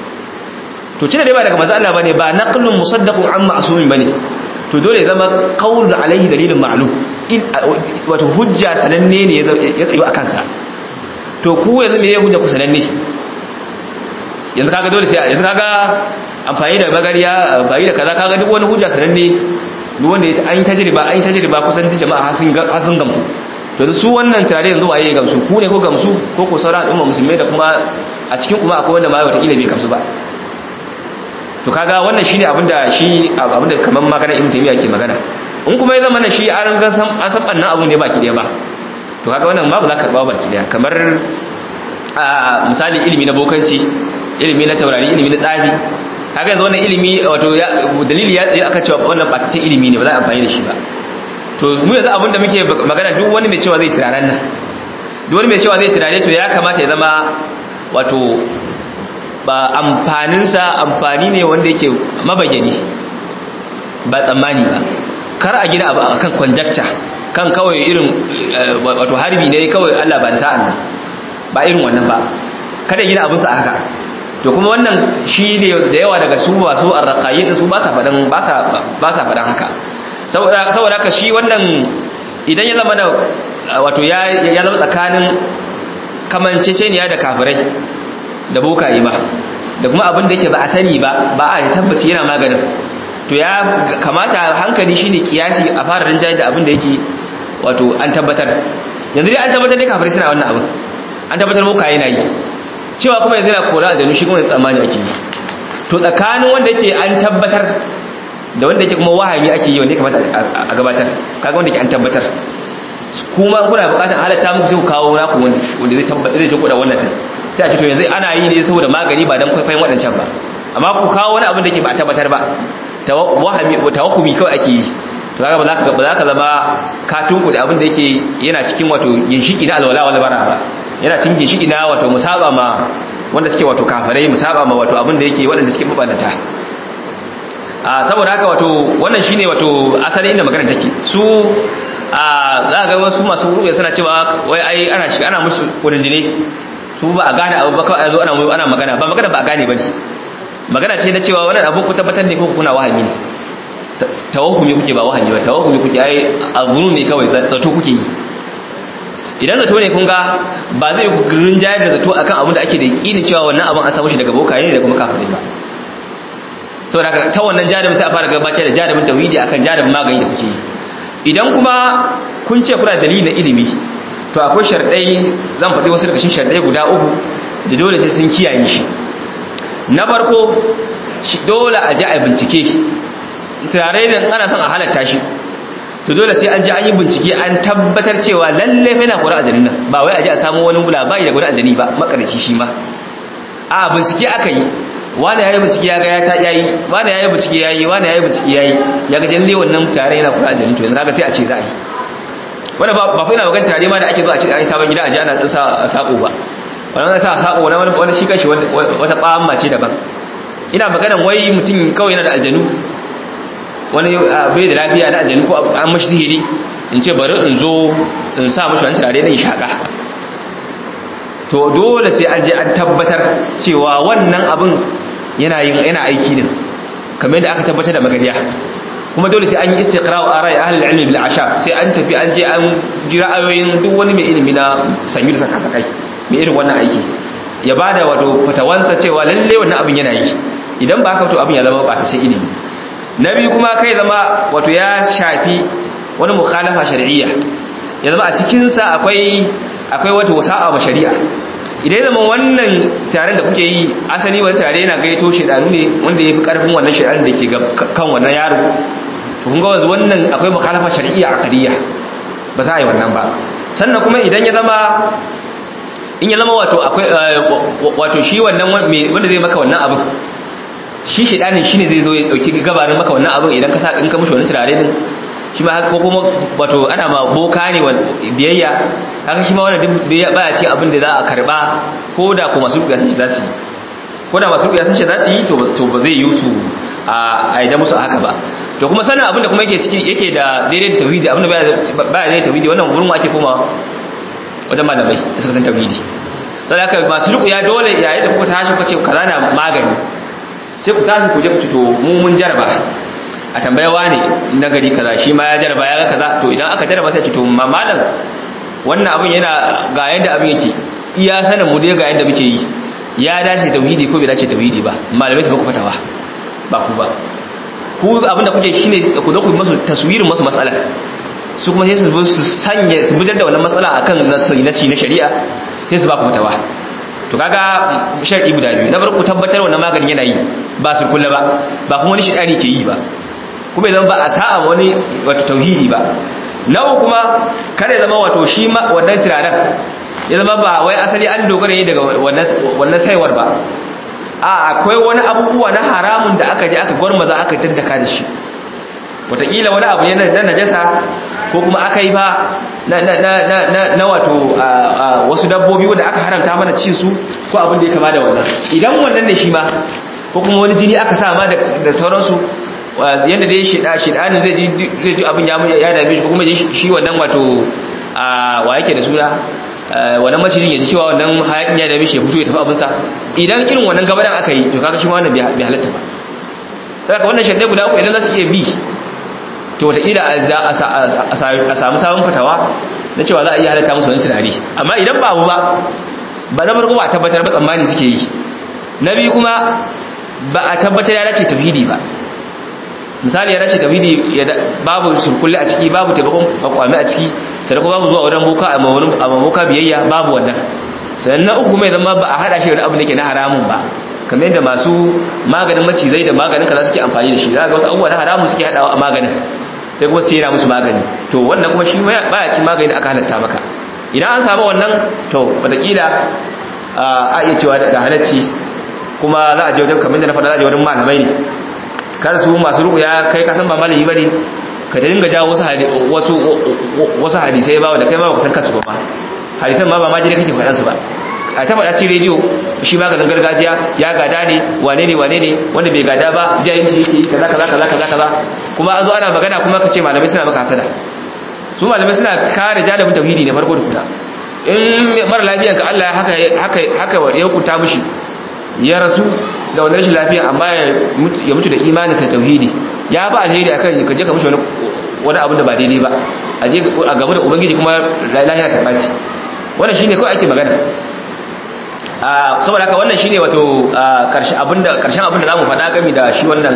to tunda dai ba daga mazala bane ba naqlun musaddaqun an ma'sumin bane to dole zama qawlu alaihi dalilin ma'lum wato hujja sananne ne ya tsayo akan sa to ku yanzu me ya hujja ku sananne yanzu kaga dole sai yanzu kaga amfani da magariya bayi da kaza kaga duk wani hujja sananne duk wanda an yi tajriba an yi tajriba kusan duk jama'a har sun gamsu to su wannan tare yanzu waye gamsu ku ne ko gamsu ko ko sauran al'umma musulmai da kuma a cikin kuma akwai wanda ma wata kila bai gamsu ba to kaga wannan shine abinda shi abinda kaman magana ibn taymiya ke magana in kuma ya zama na shi an ga san an san bannan abun ne baki daya ba to kaga wannan ma ba za ka karba baki daya kamar a misali ilimi na bokanci ilimi na taurari ilimi na tsafi kaga yanzu wannan ilimi wato dalili ya tsaye aka cewa wannan batacin ilimi ne ba za a amfani da shi ba to mu yanzu abin da muke magana duk wani mai cewa zai turaren nan duk wani mai cewa zai turare to ya kamata ya zama wato amfaninsa amfani ne wanda yake mabayyani ba tsammani ba kar a gina abu akan conjecture kan kawai irin wato harbi ne kawai Allah ba da sa'an nan ba irin wannan ba kada gina abinsa a haka to kuma wannan shi ne da yawa daga su masu arraqayin su ba sa fadan ba sa ba sa fadan haka saboda saboda haka shi wannan idan ya zama wato ya ya zama tsakanin kamanceceniya da kafirai da bokaye ba da kuma abin da yake ba a sani ba ba a tabbaci yana maganin to ya kamata hankali shine kiyasi a fara rinjaye da abin da yake wato an tabbatar yanzu dai an tabbatar da kafirai suna wannan abin an tabbatar bokaye na yi cewa kuma yanzu yana kora aljanu shi kuma tsammani ake yi to tsakanin wanda yake an tabbatar da wanda yake kuma wahayi ake yi wanda ya kamata a gabatar kaga wanda yake an tabbatar kuma kuna bukatar halatta muku sai ku kawo naku wanda zai tabbatar zai kuɗa wannan sai a ce to yanzu ana yi ne saboda magani ba dan kwaikwayon waɗancan ba amma ku kawo wani abin da ke ba a tabbatar ba tawakkumi kawai ake yi to kaga ba za ka zama ka tunku da abin da yake yana cikin wato ginshiki na alwala wal bara ba yana cikin ginshiki na wato musaba ma wanda suke wato kafirai musaba ma wato abin da yake waɗanda suke mabannata a saboda haka wato wannan shine wato asalin inda magana take su a za ga wasu masu rubuya suna cewa wai ai ana shi ana musu kurjine su ba a gane abu ba kawai a zo ana ana magana ba magana ba a gane ba ne magana ce na cewa wannan abu ku tabbatar ne ko kuna wahami ne tawahumi kuke ba wahami ba tawahumi kuke ai azunu ne kawai zato kuke yi idan zato ne kun ga ba zai ku rinjayar da zato akan abin da ake da yakini cewa wannan abin an samu shi daga bokaye ne da kuma kafirai ba saboda haka ta wannan jarumin sai a fara gabatar da jarumin tauhidi akan jarumin magani da kuke yi idan kuma kun ce kuna dalili na ilimi to akwai sharɗai zan faɗi wasu daga cikin sharɗai guda uku da dole sai sun kiyaye shi na farko dole a ji a bincike turare da ana son a halatta shi to dole sai an ji an yi bincike an tabbatar cewa lalle fa yana kura ajali nan ba wai a ji a samu wani labari da gurin ajali ba makarici shi ma a bincike aka yi wani yayi bincike ya ga ya ta yayi wani yayi bincike yayi wani yayi bincike yayi ya ga lalle wannan tare yana kura ajali to yanzu kaga sai a ce za a yi wannan ba ba fa ina magana tare ma da ake zo a ce ai sabon gida a ji ana tsasa sako ba wannan sa sako wani wani shi kanshi wata tsamma ce daban ina maganan wai mutum kawai yana da aljanu wani bai da lafiya na aljanu ko an mashi sihiri in ce bari in zo in sa mashi wani turare na shaka to dole sai an je an tabbatar cewa wannan abin yana yin yana aiki din kamar yadda aka tabbatar da magariya kuma dole sai an yi istiqra wa arai ahli ilmi bil ashab sai an tafi an je an jira ayoyin duk wani mai ilimi na samir saka sakai mai irin wannan aiki ya bada wato fatawansa cewa lalle wannan abin yana yi idan ba haka to abin ya zama ba ta ilimi na biyu kuma kai zama wato ya shafi wani mukhalafa shar'iyya ya zama a cikinsa akwai akwai wata wasa'a ba shari'a idan zama wannan taron da kuke yi asali wani tare yana gaito shedanu ne wanda ya fi karfin wannan shedan da ke kan wannan yaro to kun ga wanzu wannan akwai mukhalafa shar'iyya aqdiyya ba za a yi wannan ba sannan kuma idan ya zama in ya zama wato akwai wato shi wannan wanda zai maka wannan abin shi shedanin shine zai zo ya dauki gabarin maka wannan abin idan ka sa in ka mushi wani turare din shi ma ko kuma wato ana ma boka ne biyayya haka shi ma wannan duk baya ce abin da za a karba ko da ko masu rubiya sun shi za su yi ko da masu rubiya sun shi za su yi to ba zai yi su a aida musu haka ba to kuma sanin abin da kuma yake ciki yake da daidai da tauhidi abin da baya daidai tauhidi wannan gurin ake koma wajen malamai da suka san tauhidi sai haka masu rubiya dole yayin da kuka tashi kuka ce kaza na magani sai ku tashi ku je ku to mu mun jaraba a tambayawa ne na gari kaza shi ma ya jaraba ya ga kaza to idan aka jaraba sai ce to malam wannan abin yana ga yadda abin yake iya sanin mu dai ga yadda muke yi ya dace tauhidi ko bai dace tauhidi ba malamai su muku fatawa ba ku ba ku abin da kuke shine ku zo ku masu taswirin masu matsala su kuma sai su su sanya su bujar da wannan matsala akan nasi na shari'a sai su ba ku fatawa to kaga shar'i guda biyu na farko tabbatar wannan maganin yana yi ba su kula ba ba kuma wani shidani ke yi ba kuma idan ba a sa'a wani wato tauhidi ba na uku kuma kada ya zama wato shi ma wannan turaren ya zama ba wai asali an dogara ne daga wannan saiwar ba a akwai wani abubuwa na haramun da aka je aka gwarmaza aka daddaka da shi wataƙila wani abu ne na najasa ko kuma aka yi ba na na na na na wato wasu dabbobi wanda aka haramta mana cin su ko abin da ya kama da wannan idan wannan ne shi ma ko kuma wani jini aka sa ma da sauransu yadda dai shida shidanin zai ji zai ji abin ya ya dame shi ko kuma shi wannan wato wa yake da suna wannan macijin ya ji cewa wannan hayakin ya dame shi ya fito ya tafi abinsa idan irin wannan gabanin aka yi to kaga shi ma wannan bai halatta ba saboda wannan shaddai guda uku idan za su iya bi to wataƙila a samu sabon fatawa na cewa za a iya halatta musu wani tunani amma idan ba abu ba ba na farko ba a tabbatar ba tsammani suke yi na biyu kuma ba a tabbatar ya dace tafhidi ba misali ya dace tafhidi babu surkulle a ciki babu taimakon kwakwami a ciki sannan kuma babu zuwa wajen boka a maboka biyayya babu wannan sannan na uku mai zama ba a hada shi da abu da ke na haramun ba kamar yadda masu maganin macizai da maganin kaza suke amfani da shi za ga wasu abubuwa na haramun suke hadawa a maganin sai kuma su yana musu magani to wannan kuma shi baya ci magani da aka halatta maka idan an samu wannan to wataƙila a iya cewa da halacci kuma za a je wajen kamar da na faɗa za a je wajen malamai ne kar su masu ruku ya kai kasan ba malami bane ka dinga jawo wasu wasu hadisai ba wanda kai ba ka san kansu ba hadisan ma ba ma jire kake faɗan su ba a ta faɗa ci rediyo shi maganin gargajiya ya gada ne wane ne wane ne wanda bai gada ba jahilci yake yi kaza kaza kaza kaza kaza kuma an zo ana magana kuma ka ce malamai suna maka hasada su malamai suna kare janibin tauhidi ne farko da kuna in mara lafiyan ka Allah haka haka haka ya hukunta mishi ya rasu da wani rashin lafiya amma ya mutu da imani sa tauhidi ya ba alheri akan ka je ka mishi wani wani abin da ba daidai ba a je a gaba da ubangiji kuma lafiya ta baci wannan shine kawai ake magana saboda haka wannan shine wato karshen abinda karshen abinda zamu faɗa game da shi wannan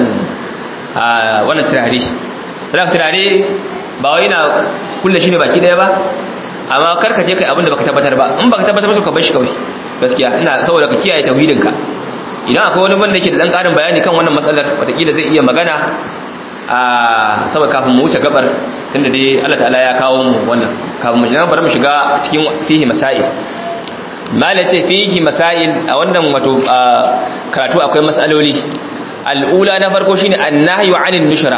wannan turare saboda turare ba wai na kulle shi ne baki daya ba amma karka je kai abinda baka tabbatar ba in baka tabbatar ba ka bar shi kawai gaskiya ina saboda ka kiyaye tauhidin ka idan akwai wani wanda yake da dan karin bayani kan wannan matsalar watakila zai iya magana a saboda kafin mu wuce gabar tunda dai Allah ta'ala ya kawo mu wannan kafin mu shiga bari mu shiga cikin fihi masail mala ce fihi masail a wannan wato karatu akwai matsaloli al'ula na farko shine annahyu 'anil nushra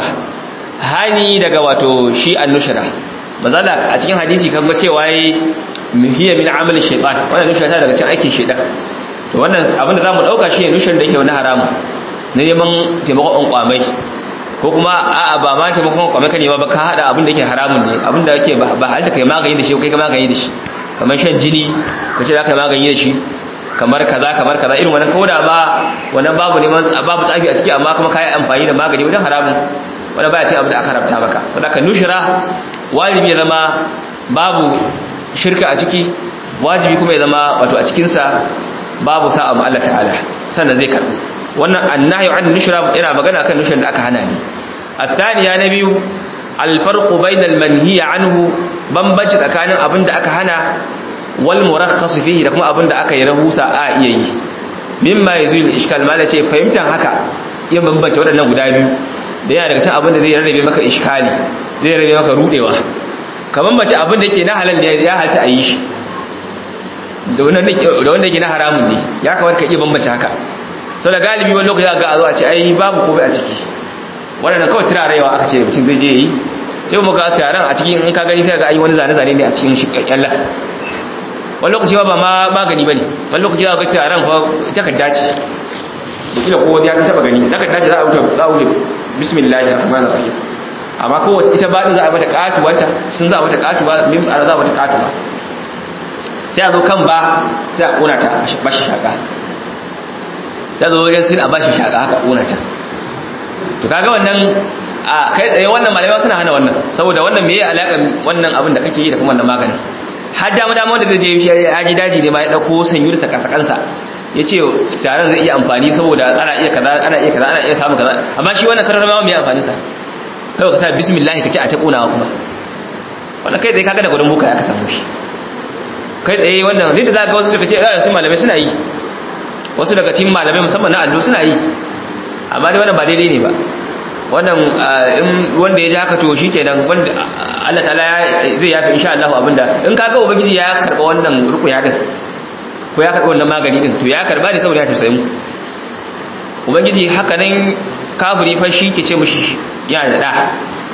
hani daga wato shi an-nushra mazala a cikin hadisi kan cewa yayi hiya min amali shaytan wannan nushra ta daga cikin aikin shaytan to wannan abinda zamu dauka shine nushran da yake wani haramu na neman taimakon kwamai ko kuma a'a ba ma taimakon kwamai ka nema ba ka hada abinda yake haramun ne abinda yake ba halta kai magani da shi kai ka magani da shi kamar shan jini ka ce za ka magani da shi kamar kaza kamar kaza irin wannan koda ba wannan babu neman babu tsafi a ciki amma kuma kayi amfani da magani wajen haramun wanda baya ce abu da aka haramta maka wanda ka nushira wajibi ya zama babu shirka a ciki wajibi kuma ya zama wato a cikinsa babu sa'a ma Allah ta'ala sannan zai karbi wannan annahyu an nushra yana magana kan nushran da aka hana ni الثانية نبي الفرق بين المنهي عنه bambanci tsakanin abin da aka hana wal murakhas fihi da kuma abin da aka yi rahusa a iya yi mimma yazul iskal mala ce fahimtar haka yin bambance waɗannan guda biyu da yana daga cikin abin da zai rarrabe maka iskali zai rarrabe maka rudewa ka bambance abin da yake na halal ne ya halta a yi shi da wanda yake na haramun ne ya kamata ka iya bambance haka sau da galibi wani lokaci ga a zo a ce ai babu komai a ciki waɗannan kawai turarewa aka ce mutum zai je yi sai mu ga taron a cikin in ka gani sai ga ayi wani zane-zane ne a cikin kyallar wani lokaci ba ma magani bane wani lokaci za ga taron fa takarda ce da kila ko ya taba gani takarda ce za a wuce za a wuce bismillahir rahmanir rahim amma ko wace ita ba din za a mata katuwanta sun za a mata katuwa mim za a mata katuwa sai a zo kan ba sai a kona ta ba shi shaka ta zo wajen sin a ba shi shaka haka kona ta to kaga wannan a kai tsaye wannan malamai suna hana wannan saboda wannan meye alaƙar wannan abin da kake yi da kuma wannan maganin har dama dama wanda zai je ya ji daji ne ma ya dauko sanyur sa kasa kansa ya ce taron zai iya amfani saboda ana iya kaza ana iya kaza ana iya samun kaza amma shi wannan karar ma mai amfani sa kai ka sa bismillah ka ce a ta kunawa kuma wannan kai tsaye kaga da gudun buka ya ka samu shi kai tsaye wannan ne da za ga wasu daga cikin malamai suna yi wasu daga cikin malamai musamman na allo suna yi amma dai wannan ba daidai ne ba wannan wanda ya ji haka to shi kenan wanda Allah ta'ala zai yafi insha Allah abinda in kaga ubangiji ya karba wannan rukuya din ko ya karba wannan magani din to ya karba ne saboda ya tausaye mu ubangiji haka nan kafiri fa shi ke ce mushi yana da da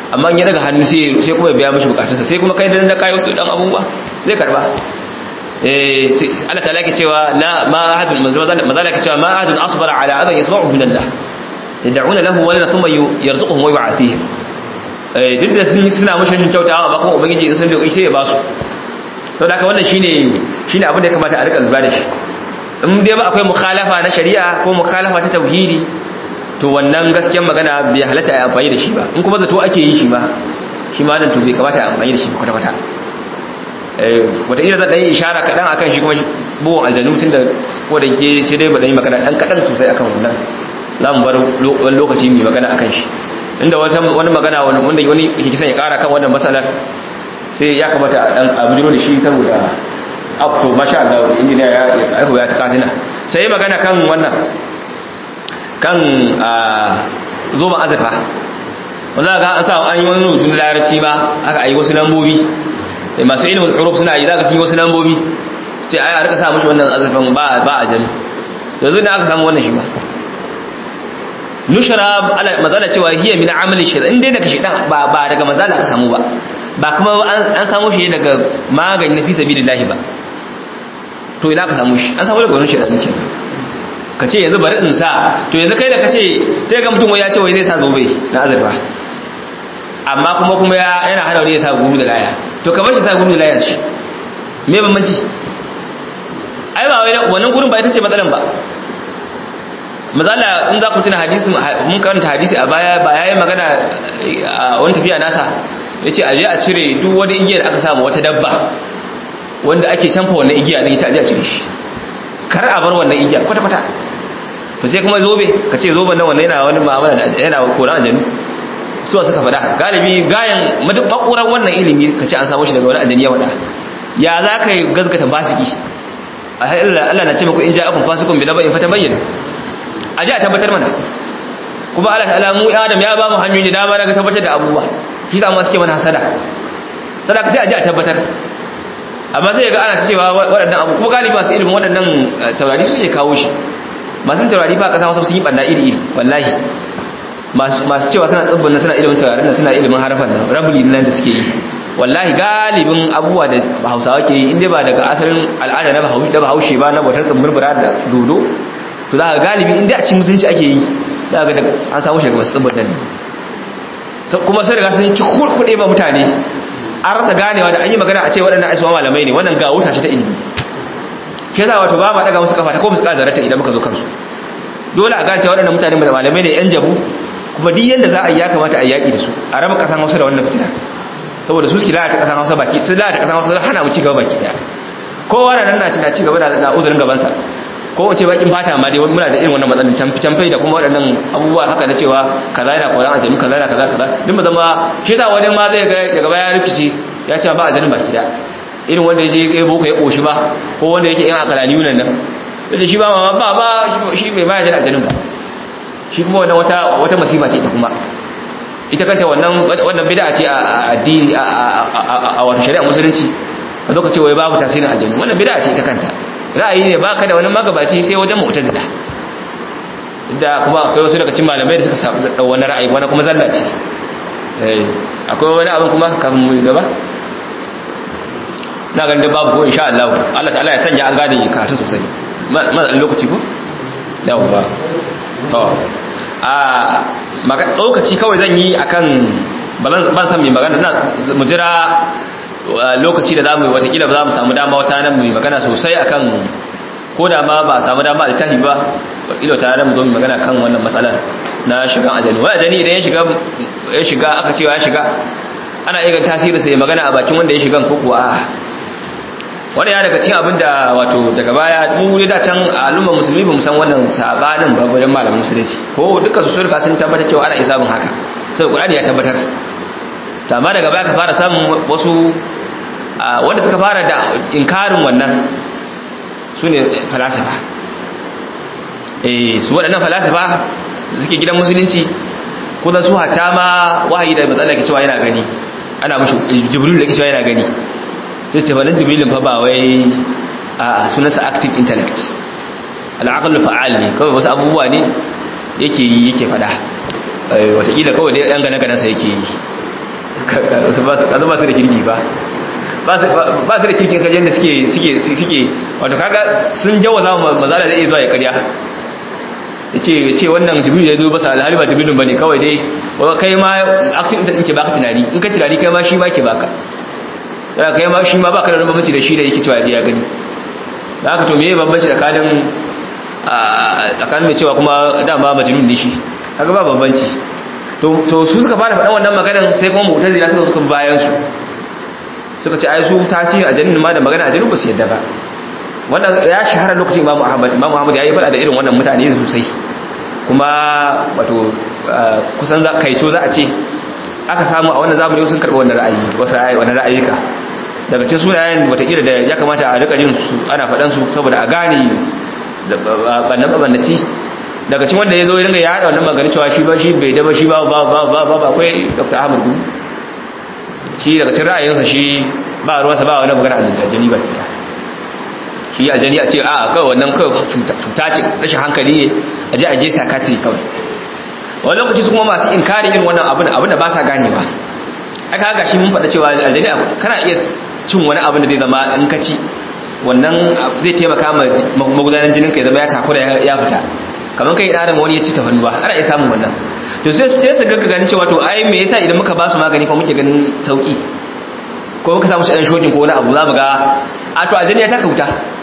amma in ya daga hannu sai sai kuma ya biya mishi bukatunsa sai kuma kai dan da kai wasu dan abubuwa zai karba eh Allah ta'ala ke cewa la ma ahadun mazala ke cewa ma ahadun asbara ala adan yasma'u min Allah yad'una lahu wa thumma yarzuquhum wa yu'afihim eh duk da sun suna mishi rashin kyautawa amma kuma ubangiji sun da sai ya ba su to da haka wannan shine shine abin da ya kamata a rika lura da shi in dai ba akwai mukhalafa na shari'a ko mukhalafa ta tauhidi to wannan gaskiyar magana bai halatta a amfani da shi ba in kuma zato ake yi shi ba shi ma nan to bai kamata a amfani da shi kwata-kwata wataƙila zan ɗan yi ishara kaɗan a kan shi kuma buwan aljanu tun da ko da ke sai dai ba ɗan yi magana ɗan kaɗan sosai akan wannan za mu bar wani lokaci mai magana a kan shi inda wani magana wanda wani ke kisan ya ƙara kan wannan matsalar sai ya kamata a ɗan abujiro da shi saboda up to masha Allah injiniya ya aihu ya ta katina sai magana kan wannan kan zoben azurfa wanda ga an sa an yi wani rubutu na larabci ba aka yi wasu lambobi masu ilimin huruf suna yi za ka sun yi wasu lambobi su ce ai a rika sa mashi wannan azurfan ba a jami yanzu ne aka samu wannan shi ba nushara mazala cewa hiya min amali shi in dai daga shaidan ba ba daga mazala aka samu ba ba kuma an samu shi daga magani na fi sabilillahi ba to ina ka samu shi an samu daga wani shaidan ne ka ce yanzu bari in sa to yanzu kai da ka ce sai ga mutum ya ce wai zai sa zobe na azurfa amma kuma kuma yana hana wani ya sa guru da laya to kamar shi sa guru da laya shi me bambanci ai ba wai wannan gurin ba ita ce matsalan ba mazala in za ku tuna hadisi mun karanta hadisi a baya ba yayi magana a wani tafiya nasa yace aje a cire duk wani igiya da aka samu wata dabba wanda ake canfa wannan igiya din ita aje a cire shi kar a bar wannan igiya kwata kwata to sai kuma zobe ka ce zoben nan wannan yana wani mu'amala da yana koran aljanu su suka faɗa galibi gayan makurar wannan ilimi ka ce an samu shi daga wani aljani ya faɗa ya za ka yi gazgata basiki Allah na ce muku in ja'akum fasikun bi naba'in fatabayyin a ji a tabbatar mana kuma Allah ta'ala mu Adam ya ba mu hanyoyi dama daga tabbatar da abubuwa shi da mu suke mana hasada sadaka sai a ji a tabbatar amma sai ga ana cewa waɗannan abu kuma galibi masu ilimin waɗannan taurari suke kawo shi masu taurari ba kasa wasu sun yi ɓanna iri iri wallahi masu cewa suna tsibbin nan suna ilimin taurarin nan suna ilimin harafan nan rabuli nan da suke yi wallahi galibin abubuwa da hausawa ke yi inda ba daga asalin al'ada na bahaushe ba na bautar tsambirbira da dodo to za ka galibi inda a cikin musulunci ake yi za ga an samu shi daga masu tsibbin nan kuma sai daga sun ci kurkuɗe ba mutane an rasa ganewa da an yi magana a ce waɗannan aisuwa malamai ne wannan ga wuta ce ta ilimi ke za wato ba ma daga musu kafa ta ko musu ƙara zarata idan muka zo kansu dole a gane waɗannan mutane da malamai ne yan jabu kuma duk yanda za a yi ya kamata a yaƙi da su a raba ƙasan hausa da wannan fitina saboda su suke lalata ƙasan hausa baki su lalata ƙasan hausa hana mu ci gaba baki ɗaya kowa na nan na ci na ci gaba da uzurin gabansa ko wace bakin fata ma dai muna da irin wannan matsalin canfai da kuma waɗannan abubuwa haka na cewa kaza yana koran aljanu kaza yana kaza kaza duk mu zama shi ta wani ma zai ga daga baya rikici ya ce ba aljanu baki da irin wanda ya je ya boko ya koshi ba ko wanda yake yan akalani yunan nan yace shi ba ma ba ba shi bai ma ya aljanun ba shi kuma wannan wata wata masifa ce ita kuma ita kanta wannan wannan bid'a ce a addini a wato shari'a musulunci a lokacin wai babu tasirin aljanu wannan bid'a ce ita kanta ra'ayi ne baka da wani magabaci sai wajen mu'tazila da kuma akwai wasu daga cikin malamai da suka samu da wani ra'ayi wani kuma zalla ce eh akwai wani abin kuma kafin mu gaba na ganin da babu ko insha Allah Allah ta'ala ya sanya an gane karatu sosai matsan lokaci ko yawwa to a maka tsokaci kawai zan yi akan ban san mai magana na mu jira lokaci da zamu watakila ba za mu samu dama wata nan mu magana sosai akan ko da ma ba samu dama altahi ba watakila wata nan mu zo mu magana kan wannan matsalar na shigan ajali wani ajali idan ya shiga ya shiga aka cewa ya shiga ana iya tasiri sai magana a bakin wanda ya shigan ko kuwa a wani ya daga cikin abin da wato daga baya mu da can al'ummar musulmi ba mu san wannan sabanin ba wajen malamin musulunci ko dukkan su surka sun tabbatar cewa ana isa bin haka sai Qur'ani ya tabbatar to amma daga baya ka fara samun wasu wanda suka fara da inkarin wannan su ne falasifa eh su waɗannan falasifa suke gidan musulunci kudan su hatta ma wahayi da matsala ke cewa yana gani ana mashi jibril da ke cewa yana gani sai ce wannan jibrilin fa ba wai a sunansa active intellect al'aqal fa'al ne kawai wasu abubuwa ne yake yi yake fada watakila kawai dai yan gane ganansa yake yi kaza ba su da kirki ba ba su da kirkin kajen da suke suke suke wato kaga sun jawaza mazala zai zuwa ya karya yace yace wannan jibril ya zo basa alhali ba jibrilun bane kawai dai kai ma acting din ke baka tunani in ka tunani kai ma shi ma ke baka sai kai ma shi ma baka da bambanci da shi da yake cewa ya gani da haka to meye bambanci tsakanin tsakanin mai cewa kuma dama majnun ne shi kaga ba bambanci to to su suka fara faɗan wannan maganar sai kuma mu'tazila suka suka bayan su suka ce ai su tasiri a jannin ma da magana a jannin ba su yadda ba wannan ya shahara lokacin imamu ahmad imamu ahmad ya yi faɗa da irin wannan mutane sosai kuma wato kusan za kaito za a ce aka samu a wannan zamani sun karɓi wannan ra'ayi wasu ra'ayi wannan ra'ayika daga cikin sunayen watakila da ya kamata a rika jin su ana faɗan su saboda a gane bannan babannaci daga cikin wanda ya zo ya ringa ya haɗa wannan magana cewa shi ba shi bai daba shi ba ba ba ba ba akwai dr ahmad gudu shi daga cikin ra'ayinsa shi ba ruwansa ba wani magana aljani ba ke shi aljani a ce a kawai wannan kawai cuta ce rashin hankali ne a je a je sakatiri kawai wani lokaci su kuma masu inkarin irin wannan abin abin da ba sa ganewa aka haka shi mun faɗa cewa aljani kana iya cin wani abin da zai zama in ka ci wannan zai taimaka ma magudanar jinin ka ya zama ya takura ya fita kamar kai ɗarin wani ya ci tafarnuwa ana iya samun wannan to sai sai su gagga ganin cewa to ai me yasa idan muka ba su magani ko muke ganin sauki ko muka samu shi dan shokin ko wani abu za mu ga a to aljani ya taka wuta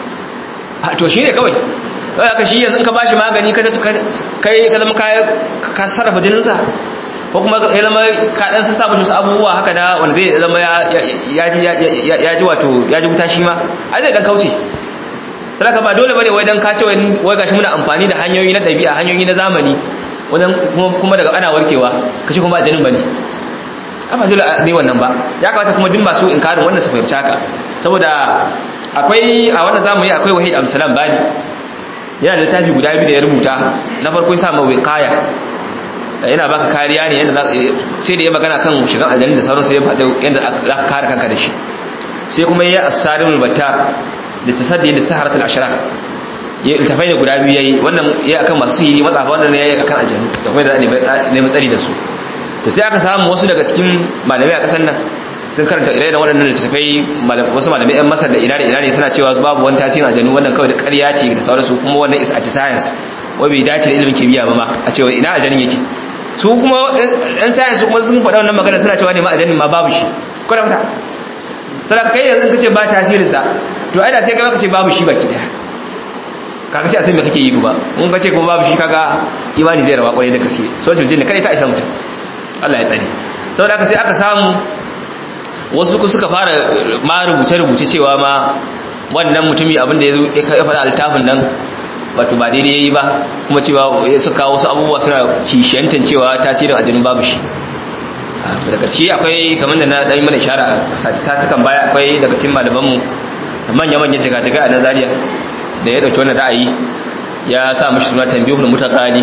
to shine kawai sai aka shi yanzu in ka bashi magani ka kai ka zama ka sarrafa jinin sa ko kuma ya zama ka dan sassa mishi wasu abubuwa haka da wanda zai zama ya ya ji wato ya ji wuta shi ma ai zai dan kauce sadaka ba dole bane wai dan ka ce wai gashi muna amfani da hanyoyi na dabi'a hanyoyi na zamani wajen kuma daga ana warkewa kashi kuma ajanin bane amma dole ne wannan ba ya kamata kuma duk masu inkarin wannan su fahimci haka saboda akwai a wannan zamani akwai wahid amsalam bani yana da littafi guda biyu da ya rubuta na farko ya sa ma wiqaya yana baka kariya ne yadda sai da ya magana kan shigan aljanni da sauran sai ya faɗi yadda za ka kare kanka da shi sai kuma ya asarimul battar da tasaddi da saharatul ashrar ya iltafai da guda biyu yayi wannan ya akan masu sihiri matsafa wannan ne yayi akan aljannu da kuma da ne matsari da su to sai aka samu wasu daga cikin malamai a kasar nan sun karanta ire-iren waɗannan littattafai wasu malamai yan masar da ina da ina ne suna cewa babu wani tasirin aljannu wannan kawai da ƙarya ce da sauransu kuma wannan is anti-science wai bai dace da ilimin kimiyya ba ma a cewa ina aljannin yake su kuma ɗan science kuma sun faɗa wannan magana suna cewa ne ma aljannin ma babu shi kwata kwata sadaka kai yanzu ka ce ba tasirinsa to ai da sai kai ka ce babu shi baki daya kaga sai a san me kake yi ba in ka ce kuma babu shi kaga imani zai rawa kwarai da gaske sojin jinni kai ta isa mutum Allah ya tsare saboda haka sai aka samu wasu ku suka fara ma rubuce rubuce cewa ma wannan mutumi abin da ya faɗa littafin nan wato ba daidai yayi ba kuma cewa ya suka wasu abubuwa suna kishiyantan cewa tasirin aljinin babu shi daga ciki akwai kamar da na ɗan mana ishara sati satukan baya akwai daga cikin malamanmu manya-manyan jigajiga a nazariya da ya ɗauki wannan ra'ayi ya sa mashi suna tambihul mutaqali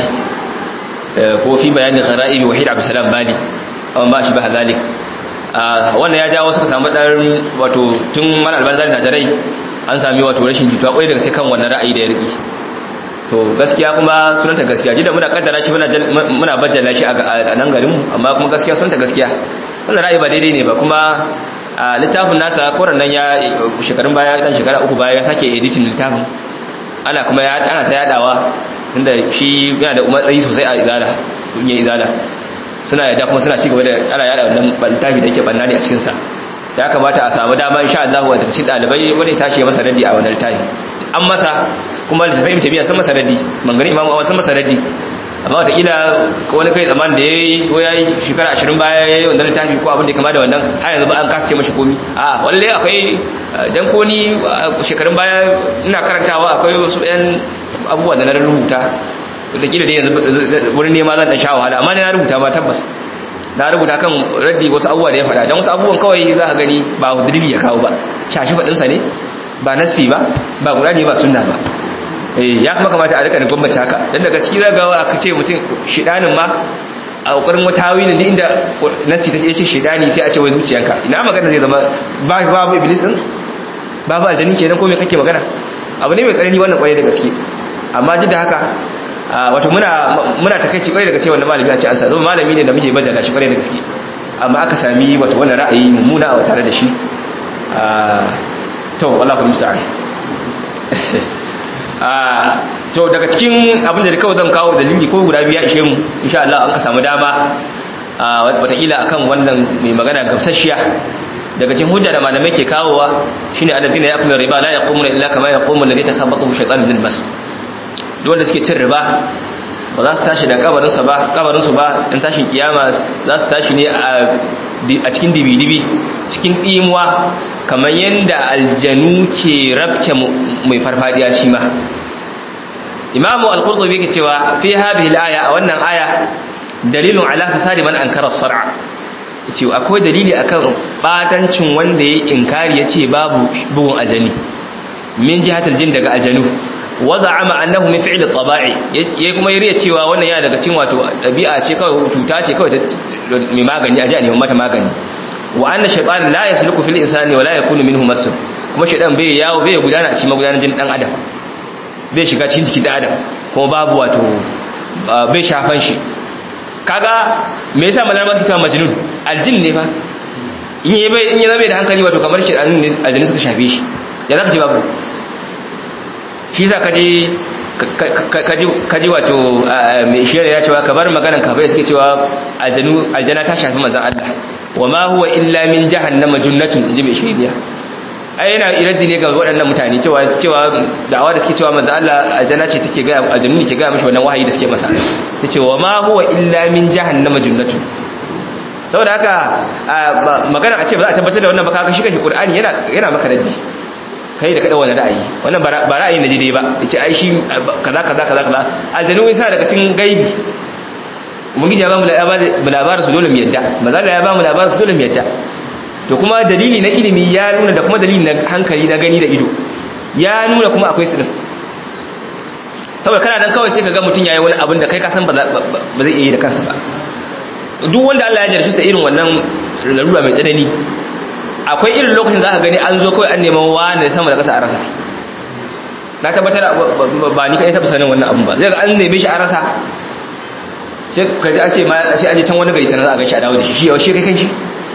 ko fi bayanin ghara'ibi wahid abdussalam bali amma ba shi ba zalik wannan ya jawo suka samu dan wato tun mal albanzari na jarai an sami wato rashin jituwa kwai daga sai kan wannan ra'ayi da ya riki to gaskiya kuma sunanta gaskiya jida muna kaddara shi muna muna bajjala shi a nan garin mu amma kuma gaskiya sunanta gaskiya wannan ra'ayi ba daidai ne ba kuma a littafin nasa koran nan ya shekarun baya dan shekara uku baya ya sake editing littafin ana kuma ya ana ta yadawa tunda shi yana da matsayi sosai a izala kungiyar izala suna yadda kuma suna cigaba da ana yada wannan littafi da yake banna ne a cikin sa ya kamata a samu dama insha Allah wa tafi dalibai wani tashi ya masa raddi a wannan littafi an masa kuma littafin tabiya sun masa raddi mangani imamu awon sun masa raddi amma wataƙila wani kai zaman da ya yi ko ya yi shekara ashirin baya ya yi wannan littafi ko abin da kama da wannan har yanzu ba an kasa ce mashi komi a walle akwai dan ko ni shekarun baya ina karantawa akwai wasu ɗan abubuwa da na rubuta wataƙila dai yanzu wurin nema zan ɗan sha wahala amma na rubuta ma tabbas na rubuta kan raddi wasu abubuwa da ya faɗa don wasu abubuwan kawai za ka gani ba dalili ya kawo ba shashi faɗinsa ne ba nasi ba ba ƙurani ba sunna ba ya kuma kamata a rika da gwamnati haka dan daga ciki zaga aka ce mutum shidanin ma a kokarin wata tawilin da inda nasi ta ce shidani sai a ce wai zuciyanka ina magana zai zama ba babu iblis din babu aljani kenan ko me kake magana abu ne mai tsanani wannan kwarai da gaske amma duk da haka wato muna muna takaici kwarai da gaske wannan malami a ce an sa zama malami ne da muke bajala shi kwarai da gaske amma aka sami wato wannan ra'ayi mummuna a tare da shi to Allah ku musa to daga cikin abin da kawai zan kawo dalili ko guda biya ishe mu insha Allah an ka samu dama wataƙila akan wannan mai magana gamsasshiya daga cikin hujja da malamai ke kawowa shine alladhina yaqulu riba la yaqumuna illa kama yaqumu alladhi takhabbathu shaytanu min mas duk wanda suke cin riba ba za su tashi da kabarinsa ba kabarinsu ba in tashin kiyama za su tashi ne a cikin dibi-dibi cikin ɗimuwa kamar yadda aljanu ke rabce mai farfadiya shi ma imamu al-qurtubi yake cewa fi hadhihi al-aya a wannan aya dalilun ala fasadi man ankara sar'a yace akwai dalili akan batancin wanda yayi inkari yace babu bugun ajani min jihatul jin daga ajanu waza'ama annahu min fi'l at-taba'i yayi kuma yariya cewa wannan yana daga cikin wato dabi'a ce kawai cuta ce kawai mai magani aje a neman mata magani wa anna shaytan la yasluku fil insani wa la yakunu minhu masu kuma shaytan bai yawo bai gudana a cikin magudanar jin dan adam bai shiga cikin jikin dan adam kuma babu wato bai shafan shi kaga me yasa malar masu ta majnun aljin ne fa in yi bai in yi zama da hankali wato kamar shaytan ne aljini suka shafe shi ya zaka ce babu shi za kaji wato mai shiyar ya cewa ka bar maganan kafai suke cewa aljana ta shafi mazan Allah wa ma huwa illa min jahannama junnatun inji mai shiriya ai yana iraddi ne ga waɗannan mutane cewa cewa da'awa da suke cewa mazan Allah aljana ce take ga aljanu ne ke ga mishi wannan wahayi da suke masa yace wa ma huwa illa min jahannama junnatun saboda haka magana a ce ba za a tabbatar da wannan ba kaga shi kashi qur'ani yana yana maka raddi kai da kada wani ra'ayi wannan ba ra'ayi na jide ba yace ai shi kaza kaza kaza kaza aljanu yasa daga cikin gaibi mun gija ba mu labarin su dole mu yadda maza da ya ba mu labarin su dole mu yadda to kuma dalili na ilimi ya nuna da kuma dalili na hankali na gani da ido ya nuna kuma akwai su din saboda kana dan kawai sai ka ga mutum yayi wani abin da kai ka san ba zai iya yi da kansa ba duk wanda Allah ya jarfi sa irin wannan larura mai tsanani akwai irin lokacin za ka gani an zo kawai an neman wani sama da ƙasa a rasa na tabbatar ba ni kai taɓa sanin wannan abun ba zai ga an neme shi a rasa sai ka ji an ce ma sai an je can wani gari sanar za a gashi a dawo da shi shi yau shi kai kan shi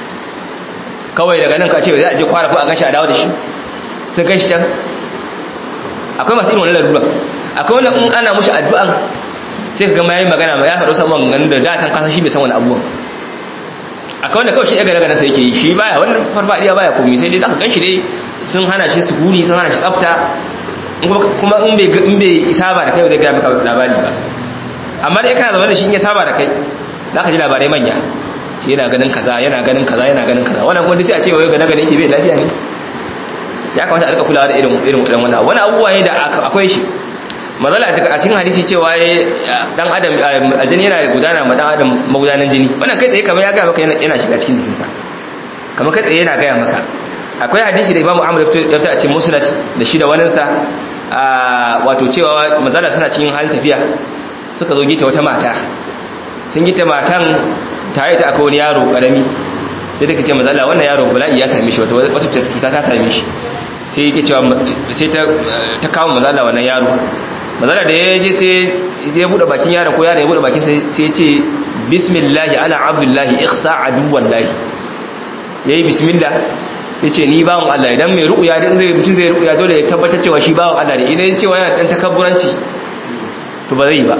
kawai daga nan ka ce za a je kwara ko a gashi a dawo da shi sai gashi can akwai masu irin wannan larura akwai wanda in ana mushi addu'an sai ka gama yayi magana ma ya faɗo saman ganin da datan kasa shi bai san wani abubuwan akwai wanda kawai shi ya gane gane sai yake yi shi baya wannan farfadiya baya komai sai dai zaka ganshi dai sun hana shi sukuni sun hana shi tsafta kuma in bai in bai saba da kai ba zai ga maka labari ba amma dai kana zama da shi in ya saba da kai zaka ji labarai manya shi yana ganin kaza yana ganin kaza yana ganin kaza wannan kuma sai a ce wai ga nagane yake bai lafiya ne ya kamata a rika kulawa da irin irin irin wannan wani abubuwa ne da akwai shi mazala a cikin hadisi cewa dan adam aljini yana gudana ma dan adam magudanan jini wannan kai tsaye kamar ya ga maka yana shiga cikin jikinsa kamar kai tsaye yana gaya maka akwai hadisi da imamu amur ya fita a cikin musnad da shi da waninsa wato cewa mazala suna cikin halin tafiya suka zo gita wata mata sun gita matan tare ta akwai wani yaro karami sai take ce mazala wannan yaro bala'i ya same shi wata cuta ta same shi sai yake cewa sai ta kawo mazala wannan yaro mazala da ya je sai ya bude bakin yaron ko yaron ya bude bakin sai ya ce bismillah ana abdullahi ikhsa aduwallahi yayi bismillah yace ni bawon Allah idan mai ru'ya din zai mutun zai ru'ya dole ya tabbatar cewa shi bawon Allah ne idan cewa yana dan takabburanci to ba zai ba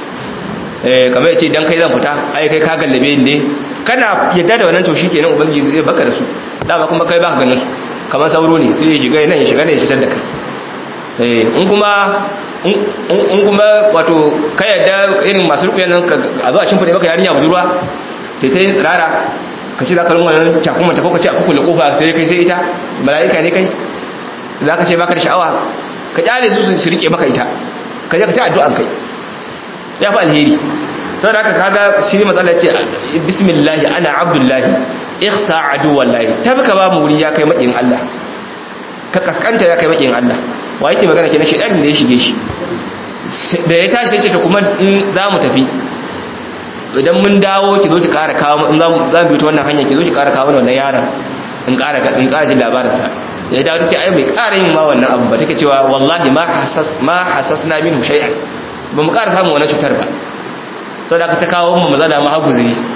eh kamar yace dan kai zan fita ai kai ka gallabe ni ne kana yadda da wannan to shikenan ubangiji zai baka da su dama kuma kai baka ganin su kamar sauro ne sai ya shiga nan ya shiga ne ya fitar da kai eh in kuma in kuma wato ka yadda irin masu rukuyan nan a zuwa cin fade maka yarinya budurwa ta ta yin tsirara ka ce za ka runwa nan cakun ta ko ka ce a kukule kofa sai kai sai ita mala'ika ne kai za ka ce baka da sha'awa ka kyale su su rike maka ita ka je ka ta addu'an kai ya fi alheri sau da haka kaga shi ne matsala ce bismillahi ana abdullahi ihsa aduwallahi ta fi ka ba mu wuri ya kai maƙin Allah ka kaskanta ya kai maƙin Allah wa yake magana kenan shedan da ya shige shi da ya tashi sai ce to kuma in za mu tafi idan mun dawo ki zo ki ƙara kawo in za mu bi ta wannan hanya ki zo ki ƙara kawo wannan yaron in ƙara in ƙara jin labarin sa ya dawo ta ce ai bai ƙara yin ma wannan abu ba take cewa wallahi ma hasas ma hasasna minhu shay'an ba mu ƙara samun wannan cutar ba saboda ka ta kawo mu maza da ma haguzuri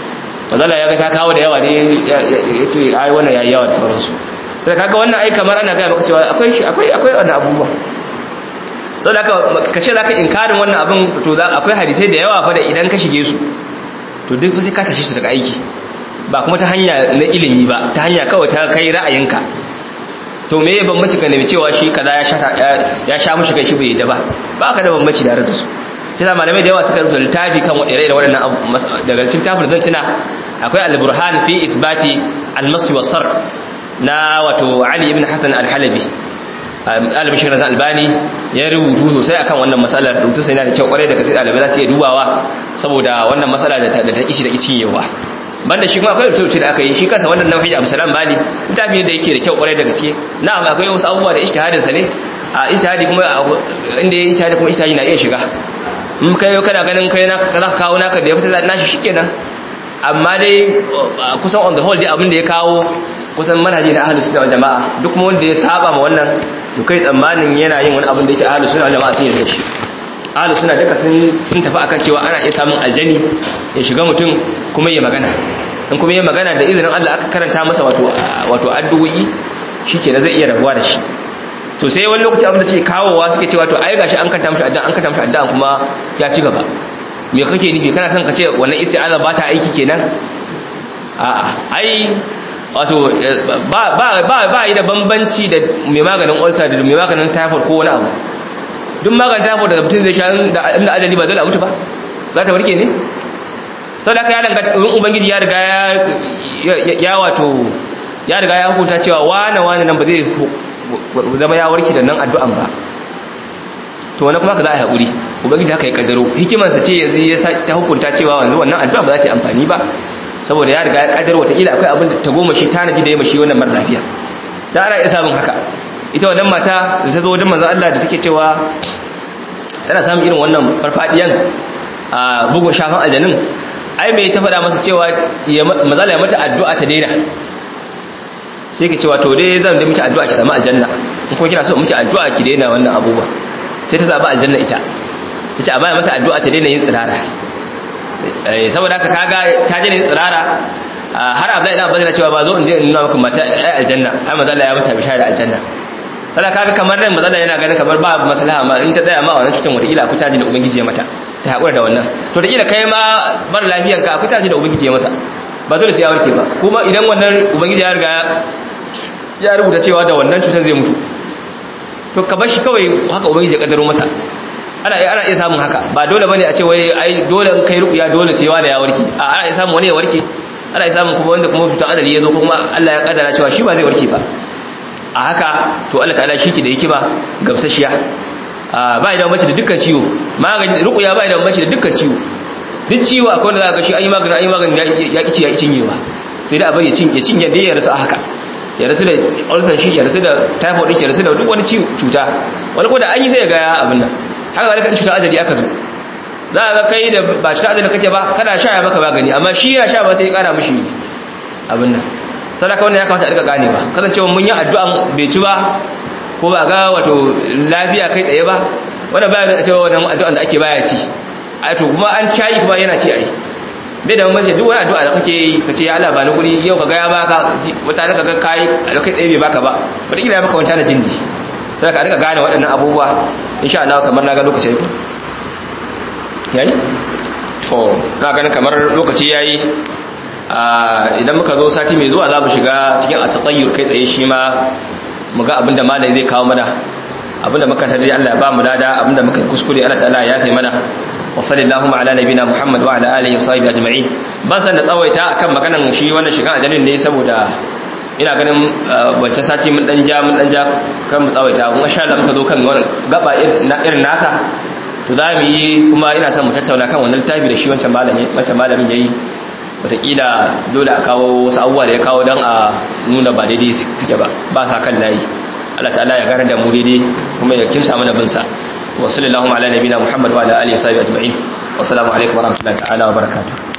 mazala ya ga ta kawo da yawa ne ya ce ai wannan yayi yawa da sauransu sai kaga wannan ai kamar ana ga maka cewa akwai shi akwai akwai wannan abubuwa saboda haka ka ce zaka inkarin wannan abin to akwai hadisai da yawa fa da idan ka shige su to duk sai ka tashi su daga aiki ba kuma ta hanya na ilimi ba ta hanya kawai ta kai ra'ayinka to me ya bambanci ka nemi cewa shi kaza ya sha ya sha mushi kai shi bai da ba ba ka da bambanci da da su kisa malamai da yawa suka rubuta littafi kan ire da waɗannan daga cikin tafin zan tuna akwai al-burhan fi ithbati al-masi wa sar na wato ali ibn hasan al-halabi ɗalibin shi razan albani ya rubutu sosai akan wannan matsalar rubutu sai yana da kyau kwarai da gaske ɗalibai za su iya dubawa saboda wannan matsala da ta ishi da kicin yawa banda shi kuma akwai rubutu da aka yi shi kansa wannan nau'i abu salam bali littafi da yake da kyau kwarai da gaske na'am akwai wasu abubuwa da ijtihadin sa ne a ijtihadi kuma inda ya ijtihadi kuma ijtihadi na iya shiga in kai kana ganin kai na za ka kawo naka da ya fita nashi shikenan amma dai kusan on the whole dai abin da ya kawo kusan manhaji na ahlus sunna wal jamaa duk kuma wanda ya saba ma wannan to kai tsammanin yana yin wani abin da yake ahlus sunna wal jamaa sun yarda shi ahlus sunna duka sun sun tafi akan cewa ana iya samun aljani ya shiga mutum kuma ya magana in kuma ya magana da izinin Allah aka karanta masa wato wato addu'o'i shikenan zai iya rabuwa da shi to sai wani lokaci abin da suke kawowa suke cewa to ai gashi an kanta mishi addu'a an kanta mishi addu'a kuma ya ci gaba me kake nufi kana son ka ce wannan isti'aza ba ta aiki kenan a'a ai wato ba ba ba ba yi da bambanci da mai maganin ulcer da mai maganin typhoid ko wani abu duk maganin typhoid da mutum zai sha da inda ajali ba zai mutu ba za ta warke ne to da ya danga in ubangiji ya riga ya ya wato ya riga ya hukunta cewa wane wane nan ba zai zama ya warke da nan addu'an ba to wani kuma ka za a yi haƙuri ubangiji haka ya kaddaro hikimarsa ce yanzu ya ta hukunta cewa wanzu wannan addu'a ba za ta yi amfani ba saboda ya riga ya kaddaro wataƙila akwai abin da ta goma shi tanadi da ya mashi wannan mara lafiya ta ana iya samun haka ita wannan mata da ta zo wajen manzon Allah da take cewa tana samun irin wannan farfadiyan a bugun shafan aljanin ai mai ta faɗa masa cewa mazala ya mata addu'a ta daina sai ka cewa to dai zan da miki addu'a ki samu aljanna in kuma kina so miki addu'a ki daina wannan abubuwa sai ta zaba aljanna ita tace a baya mata addu'a ta daina yin tsirara eh saboda haka kaga ta daina yin tsirara har Abdullahi dan Abbas cewa ba zo in je in nuna maka mata ai aljanna ai manzo Allah ya mata bishara da aljanna kada kaga kamar nan manzo Allah yana ganin kamar ba maslaha ma in ta tsaya ma wannan cikin wata ila ku taji da ubangiji ya mata ta hakura da wannan to da kila kai ma bar lafiyan ka ku taji da ubangiji ya masa ba dole sai ya warke ba kuma idan wannan ubangiji ya riga ya rubuta cewa da wannan cutar zai mutu to ka bar shi kawai haka ubangiji ya kaddaro masa ana ana iya samun haka ba dole bane a ce wai ai dole in kai ruqya dole sai wani ya warke a ana iya samun wani ya warke ana iya samun kuma wanda kuma cutar adali ya zo kuma Allah ya kaddara cewa shi ba zai warke ba a haka to Allah ta'ala shi ki da hikima gamsashiya ba idan mace da dukkan ciwo magani ruqya ba idan mace da dukkan ciwo duk ciwo akwai wanda za ka ga shi an yi magani an yi magani ya kici ya cinyewa sai da abin ya cinye cinye da ya rasu a haka ya rasu da ulcer shi ya rasu da typhoid din ya rasu da duk wani cuta wani ko da an yi sai ya ga abin nan haka zalika in cuta ajali aka zo za a ga kai da ba cuta ajali kake ba kana sha ya maka magani amma shi yana sha ba sai ya kara mishi abin nan sadaka wannan ya kamata a rika gane ba kasancewa mun yi addu'an bai ci ba ko ba ga wato lafiya kai tsaye ba wanda baya da cewa wannan addu'an da ake baya ci a to kuma an cayi kuma yana ci ai bai da mamace duk wani addu'a da kake yi kace ya Allah ba ni kuɗi yau ka ga ya baka wata ka ga kai a kai tsaye bai baka ba wata kila ya baka wanta na jindi sai ka rika gane waɗannan abubuwa insha Allah kamar na ga lokaci yayi yayi to na ganin kamar lokaci yayi idan muka zo sati mai zuwa za mu shiga cikin a tsayyur kai tsaye shi ma mu ga abinda malai zai kawo mana abinda muka tare Allah ya ba mu dada abinda muka kuskure Allah ta'ala ya kai mana wa sallallahu ala nabina Muhammad wa ala alihi wa sahbihi ajma'in ban san da tsawaita akan maganan shi wannan shiga ajalin ne saboda ina ganin wancan sati mun dan ja mun dan ja kan mu tsawaita kuma insha Allah muka zo kan gaba irin nasa to za mu yi kuma ina son mu tattauna kan wannan littafi da shi wancan malami wancan malamin yayi wataƙila dole a kawo wasu abubuwa da ya kawo don a nuna ba daidai suke ba ba sa kan layi Allah ta'ala ya gara da mu daidai kuma ya kimsa mana binsa wa sallallahu ala nabiyina muhammad wa ala alihi wa sahbihi ajma'in wa assalamu alaikum wa rahmatullahi ta'ala wa barakatuh